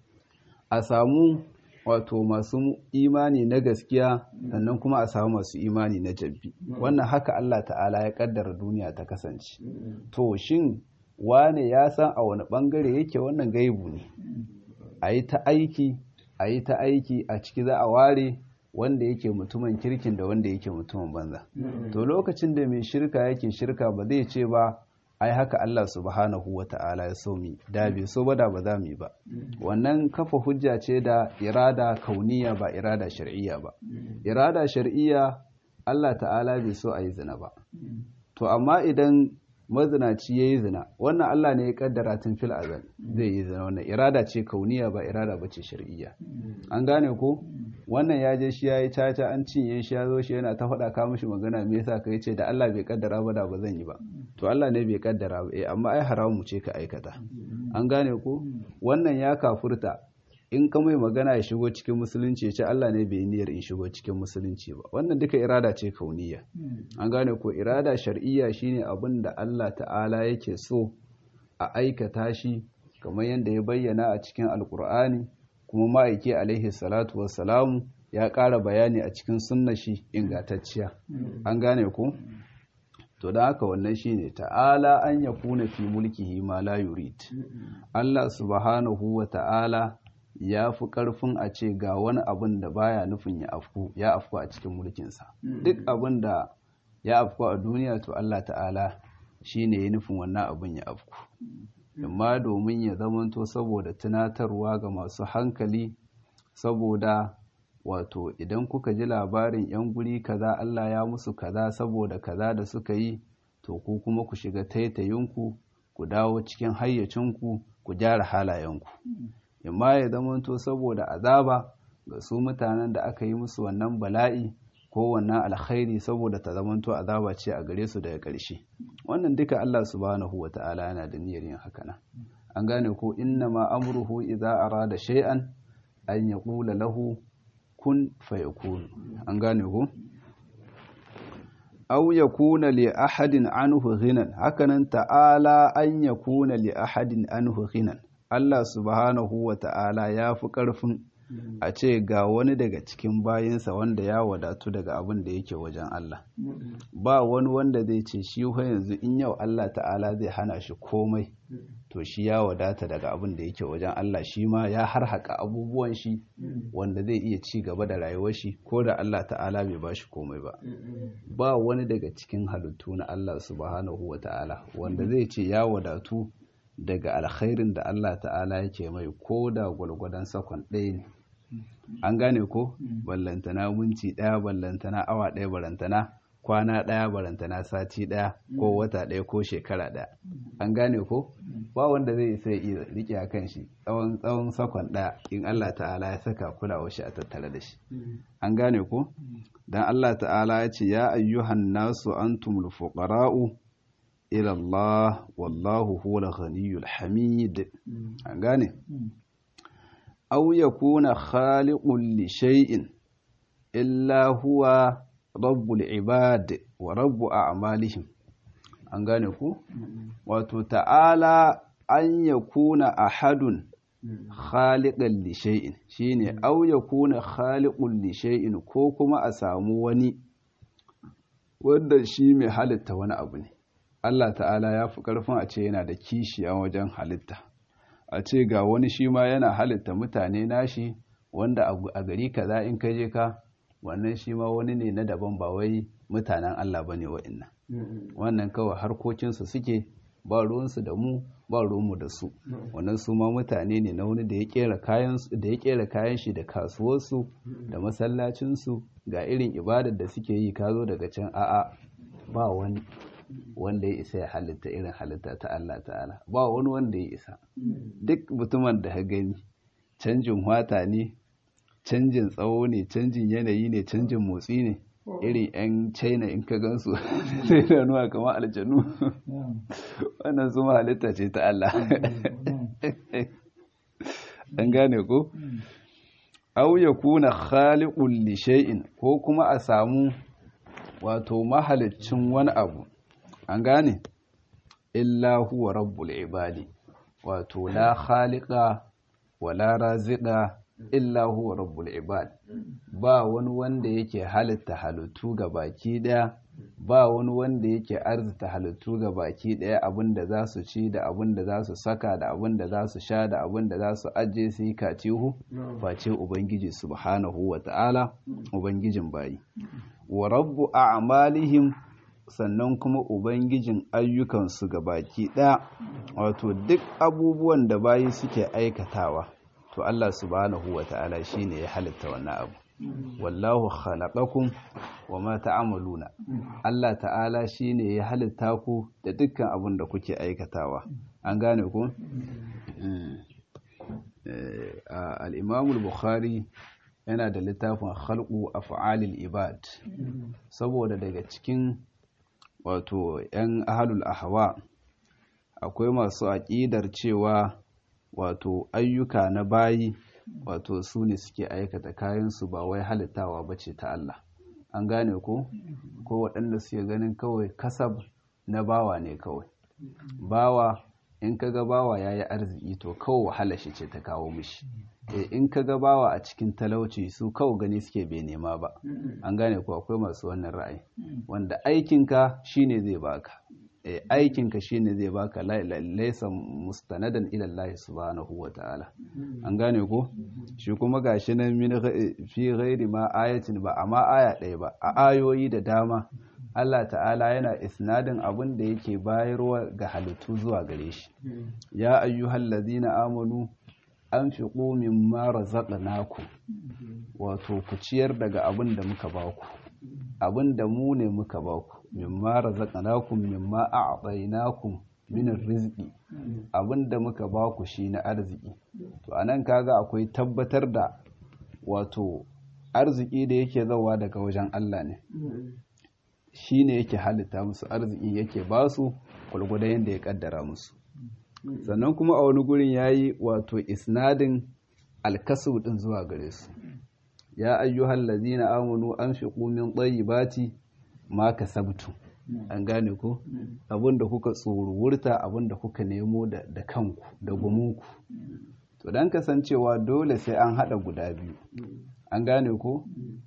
a samu wato masu imani na gaskiya sannan kuma a samu masu imani na jabbi wannan haka Allah ta'ala ya kaddara duniya ta kasance to shin wane ya san a wani ɓangare yake wannan gaibu ne a yi ta aiki a yi ta aiki a ciki za a ware wanda yake mutumin kirkin da wanda yake mutumin banza to lokacin da mai shirka yake shirka ba zai ce ba ai haka Allah subhanahu wa ta'ala ya so mi da bai so ba da ba za mu yi ba wannan kafa hujja ce da irada kauniya ba irada shar'iyya ba irada shar'iyya Allah ta'ala bai so a yi zina ba to amma idan mazinaci ya yi zina wannan Allah ne ya kaddara tun fil azal zai yi zina wannan irada ce kauniya ba irada ba ce shar'iyya an gane ko wannan ya je shi ya yi caca an cinye shi ya zo shi yana ta faɗa ka mishi magana me yasa ka ce da Allah bai kaddara ba da ba zan yi ba to Allah ne bai kaddara ba eh amma ai haramu ce ka aikata an gane ko wannan ya kafurta in ka mai magana ya shigo cikin musulunci ya ce Allah ne bai niyyar in shigo cikin musulunci ba wannan duka irada ce kauniya an gane ko irada shar'iyya shine abin da Allah ta'ala yake so a aikata shi kamar yadda ya bayyana a cikin alkur'ani kuma ma'aiki alaihi salatu wassalamu ya ƙara bayani a cikin sunna shi ingantacciya an gane ko to da haka wannan shine ta'ala an yakuna fi mulkihi ma la yurid Allah subhanahu wa ta'ala ya fi ƙarfin a ce ga wani abin da baya nufin ya afku ya afku a cikin mulkinsa duk abin da ya afku a duniya to Allah ta'ala shi ne ya nufin wannan abin ya afku amma domin ya zamanto saboda tunatarwa ga masu hankali saboda wato idan kuka ji labarin 'yan guri kaza Allah ya musu kaza saboda kaza da suka yi to ku kuma ku shiga taitayinku ku dawo cikin hayyacinku ku gyara halayenku imma ya zamanto saboda azaba ga su mutanen da aka yi musu wannan bala'i ko wannan alkhairi saboda ta zamanto azaba ce a gare su daga ƙarshe wannan duka Allah subhanahu wata'ala yana da niyyar yin haka nan an gane ko inna ma amruhu idza arada shay'an an yaqula lahu kun fayakun an gane ko aw yakuna li ahadin anhu ghinan hakanan ta'ala an yakuna li ahadin anhu ghinan Allah subhanahu wa ta'ala ya fi ƙarfin a ce ga wani daga cikin bayinsa wanda ya wadatu daga abin da yake wajen Allah. Ba wani wanda zai ce shi yanzu in yau Allah ta'ala zai hana shi komai, to shi ya wadata daga abin da yake wajen Allah shi ma ya harhaƙa abubuwan shi wanda zai iya ci gaba da rayuwar shi ko da Allah ta'ala bai ba shi komai ba. Ba wani daga cikin halittu na Allah subhanahu wa ta'ala wanda zai ce ya wadatu daga alkhairin da Allah ta'ala yake mai ko da gwalgwadon sakon ɗaya ne an gane ko ballantana minti ɗaya ballantana awa ɗaya barantana kwana ɗaya barantana sati ɗaya ko wata ɗaya ko shekara ɗaya an gane ko ba wanda zai isa ya iya riƙe a kan shi tsawon tsawon sakon ɗaya in Allah ta'ala ya saka kulawa shi a tattare da shi an gane ko dan Allah ta'ala ya ce ya ayyuhan nasu antumul fuqara'u ila Allah wallahu huwal ghaniyyul hamid an gane aw yakuna khaliqun li shay'in illa huwa rabbul ibad wa rabbu a'malihim an gane ku wato ta'ala an yakuna ahadun khaliqan li shay'in shine aw yakuna khaliqun li shay'in ko kuma a samu wani wanda shi mai halitta wani abu ne Allah ta'ala ya fi ƙarfin a ce yana da kishi a wajen halitta a ce ga wani shi ma yana halitta mutane nashi wanda a gari kaza in ka je ka wannan shi ma wani ne na daban ba wai mutanen Allah ba ne wa'innan wannan kawai harkokinsu suke ba ruwansu da mu ba ruwanmu da su wannan su ma mutane ne na wani da ya kera kayan shi da kasuwarsu da masallacinsu ga irin ibadar da suke yi ka zo daga can a'a ba wani wanda ya isa ya halitta irin halitta ta Allah ta'ala ba wani wanda ya isa duk mutumin da ka gani canjin wata ne canjin tsawo ne canjin yanayi ne canjin motsi ne irin 'yan china in ka gansu sai da nuwa kamar aljanu wannan su halitta ce ta Allah an gane ko au ya kuna khaliqul li shay'in ko kuma a samu wato mahalicin wani abu an gane illa huwa rabbul ibadi wato la khaliqa wala raziqa illa huwa rabbul ibad ba wani wanda yake halitta halittu ga baki daya ba wani wanda yake arzita halittu ga baki daya abinda za su ci da abinda za su saka da abinda za su sha da abinda za su aje su yi kacihu face ubangiji subhanahu wa ta'ala ubangijin bayi wa rabbu a'malihim sannan kuma ubangijin ayyukansu ga baki daya wato duk abubuwan da bayi suke aikatawa to Allah subhanahu wa ta'ala shine ya halitta wannan abu wallahu khalaqakum wama ta'maluna Allah ta'ala shine ya halitta ku da dukkan abin da kuke aikatawa an gane ku al-Imam al-Bukhari yana da littafin khalqu af'alil ibad saboda daga cikin wato yan ahlul ahwa akwai masu aqidar cewa wato ayyuka na bayi wato su ne suke aikata kayansu ba wai halittawa ba ce ta Allah an gane ko ko waɗanda suke ganin kawai kasab na bawa ne kawai bawa in ka ga bawa ya yi arziki to kawai wahala shi ce ta kawo mishi e in ka ga bawa a cikin talauci su kawai gani suke bai nema ba an gane ko akwai masu wannan ra'ayi wanda aikinka shine zai baka aikinka shine zai baka laisa mustanadan ila Allah subhanahu wa ta'ala an gane ko shi kuma gashi nan min fi ghairi ma ayatin ba amma aya ɗaya ba a ayoyi da dama Allah ta'ala yana isnadin abin da yake bayarwa ga halittu zuwa gare shi ya ayyuhal ladina amanu anfiqu mimma razaqnakum wato ku ciyar daga abin da muka baku abin da mu ne muka baku mimma razaqnakum mimma a'tainakum min rizqi abinda muka baku shi na arziki to anan kaga akwai tabbatar da wato arziki da yake zawa daga wajen Allah ne shine yake halitta musu arziki yake basu gulgudan yanda ya kaddara musu sannan kuma a wani gurin yayi wato isnadin alkasu din zuwa gare su ya ayyuhal ladina amanu anfiqu min tayyibati ma kasabtu an gane ko abinda kuka tsoruwurta abinda kuka nemo da kanku da gumunku to dan kasancewa dole sai an hada guda biyu an gane ko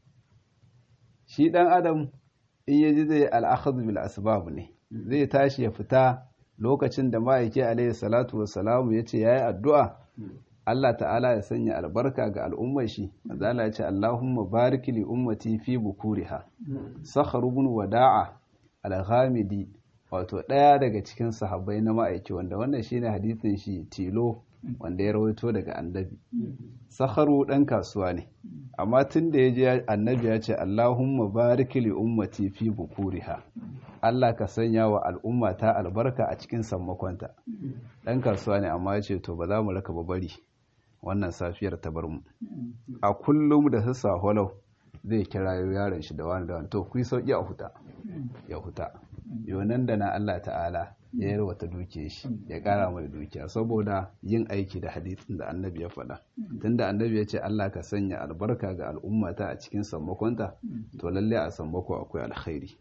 shi dan adam in yaji zai al'akhadhu bil asbab ne zai tashi ya fita lokacin da ma'aiki alaihi salatu wassalamu yace yayi addu'a Allah ta'ala ya sanya albarka ga al'ummar shi azala ya ce Allahumma barik li ummati fi bukuriha sakhar ibn wada'a al-ghamidi wato daya daga cikin sahabbai na ma'aiki wanda wannan shine hadisin shi tilo wanda ya rawaito daga annabi sakharu dan kasuwa ne amma tun da yaji annabi ya ce Allahumma barik li ummati fi bukuriha Allah ka sanya wa al'umma ta albarka a cikin sammakonta dan kasuwa ne amma ya ce to ba za mu raka ba bari wannan safiyar ta bar mu a kullum da sassa holau zai kira yaron shi da wani da wani to ku yi sauki a huta ya huta yonan da na Allah ta'ala ya yi wata dukiya shi ya kara mai dukiya saboda yin aiki da hadisin da annabi ya faɗa tunda annabi ya ce Allah ka sanya albarka ga al'ummata a cikin sammakonta to lalle a sammako akwai alkhairi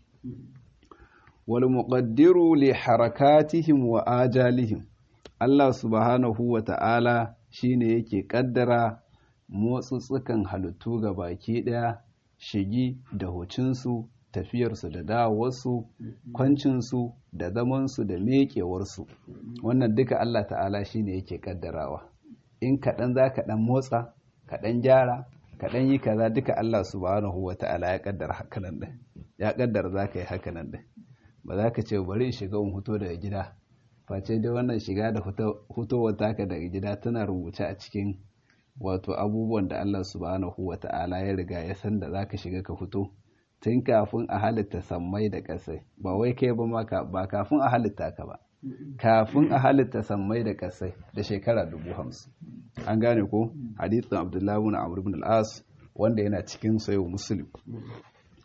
wal muqaddiru li harakatihim wa ajalihim Allah subhanahu wa ta'ala shine yake kaddara motsutsukan halittu ga baki daya shigi da hucinsu tafiyarsu da dawowarsu kwancinsu da zamansu da meƙewarsu wannan duka Allah ta'ala shine yake kaddarawa in kaɗan za ka ɗan motsa kaɗan gyara kaɗan yi kaza duka Allah subhanahu wa ta'ala ya kaddara hakanan ɗin ya kaddara za ka yi hakanan ɗin ba za ka ce bari in shiga in huto daga gida face dai wannan shiga da hutowar taka daga gida tana rubuce a cikin wato abubuwan da Allah subhanahu wa ta'ala ya riga ya san da za ka shiga ka fito tun kafin a halitta sammai da ƙasai ba wai kai ba maka ba kafin a halitta ka ba kafin a halitta sammai da ƙasai da shekara dubu hamsin an gane ko hadithin abdullahi na amr ibn al-as wanda yana cikin sayo muslim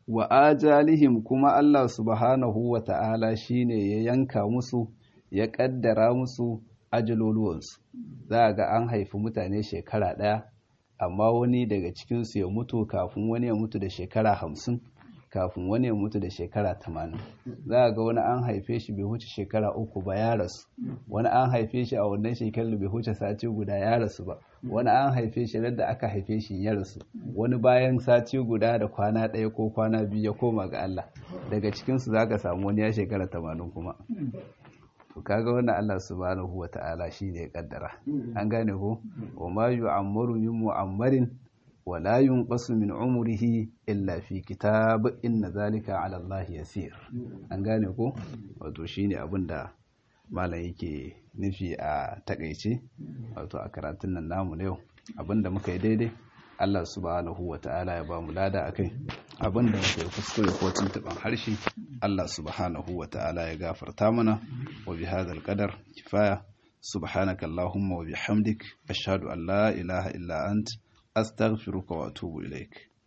wa ajalihim kuma Allah subhanahu wa ta'ala shine ya yanka musu ya kaddara musu ajaloluwansu za ga an haifi mutane shekara ɗaya amma wani daga cikinsu ya mutu kafin wani ya mutu da shekara hamsin kafin wani ya mutu da shekara tamanin za ga wani an haife shi bai huce shekara uku ba ya rasu wani an haife shi a wannan shekarar bai huce sati guda ya rasu ba wani an haife shi da aka haife shi ya rasu wani bayan sati guda da kwana ɗaya ko kwana biyu ya koma ga Allah daga cikinsu za ka samu wani ya shekara tamanin kuma to kaga wannan Allah subhanahu wa ta'ala shi ne ya kaddara an gane ko wa ma yu'ammaru min mu'ammarin wa la yunqasu min umrihi illa fi kitab inna zalika 'ala Allah yasir an gane ko wato shine abin da malam yake nufi a takaice wato a karatun nan namu na yau abinda muka yi daidai Allah subhanahu wa ta'ala ya ba mu lada akai abinda muka yi kuskure ko tuntuban harshe Allah subhanahu wa ta'ala ya gafarta mana wa bi hadal qadar kifaya subhanaka allahumma wa bihamdik ashhadu an la ilaha illa ant astaghfiruka wa atubu ilaik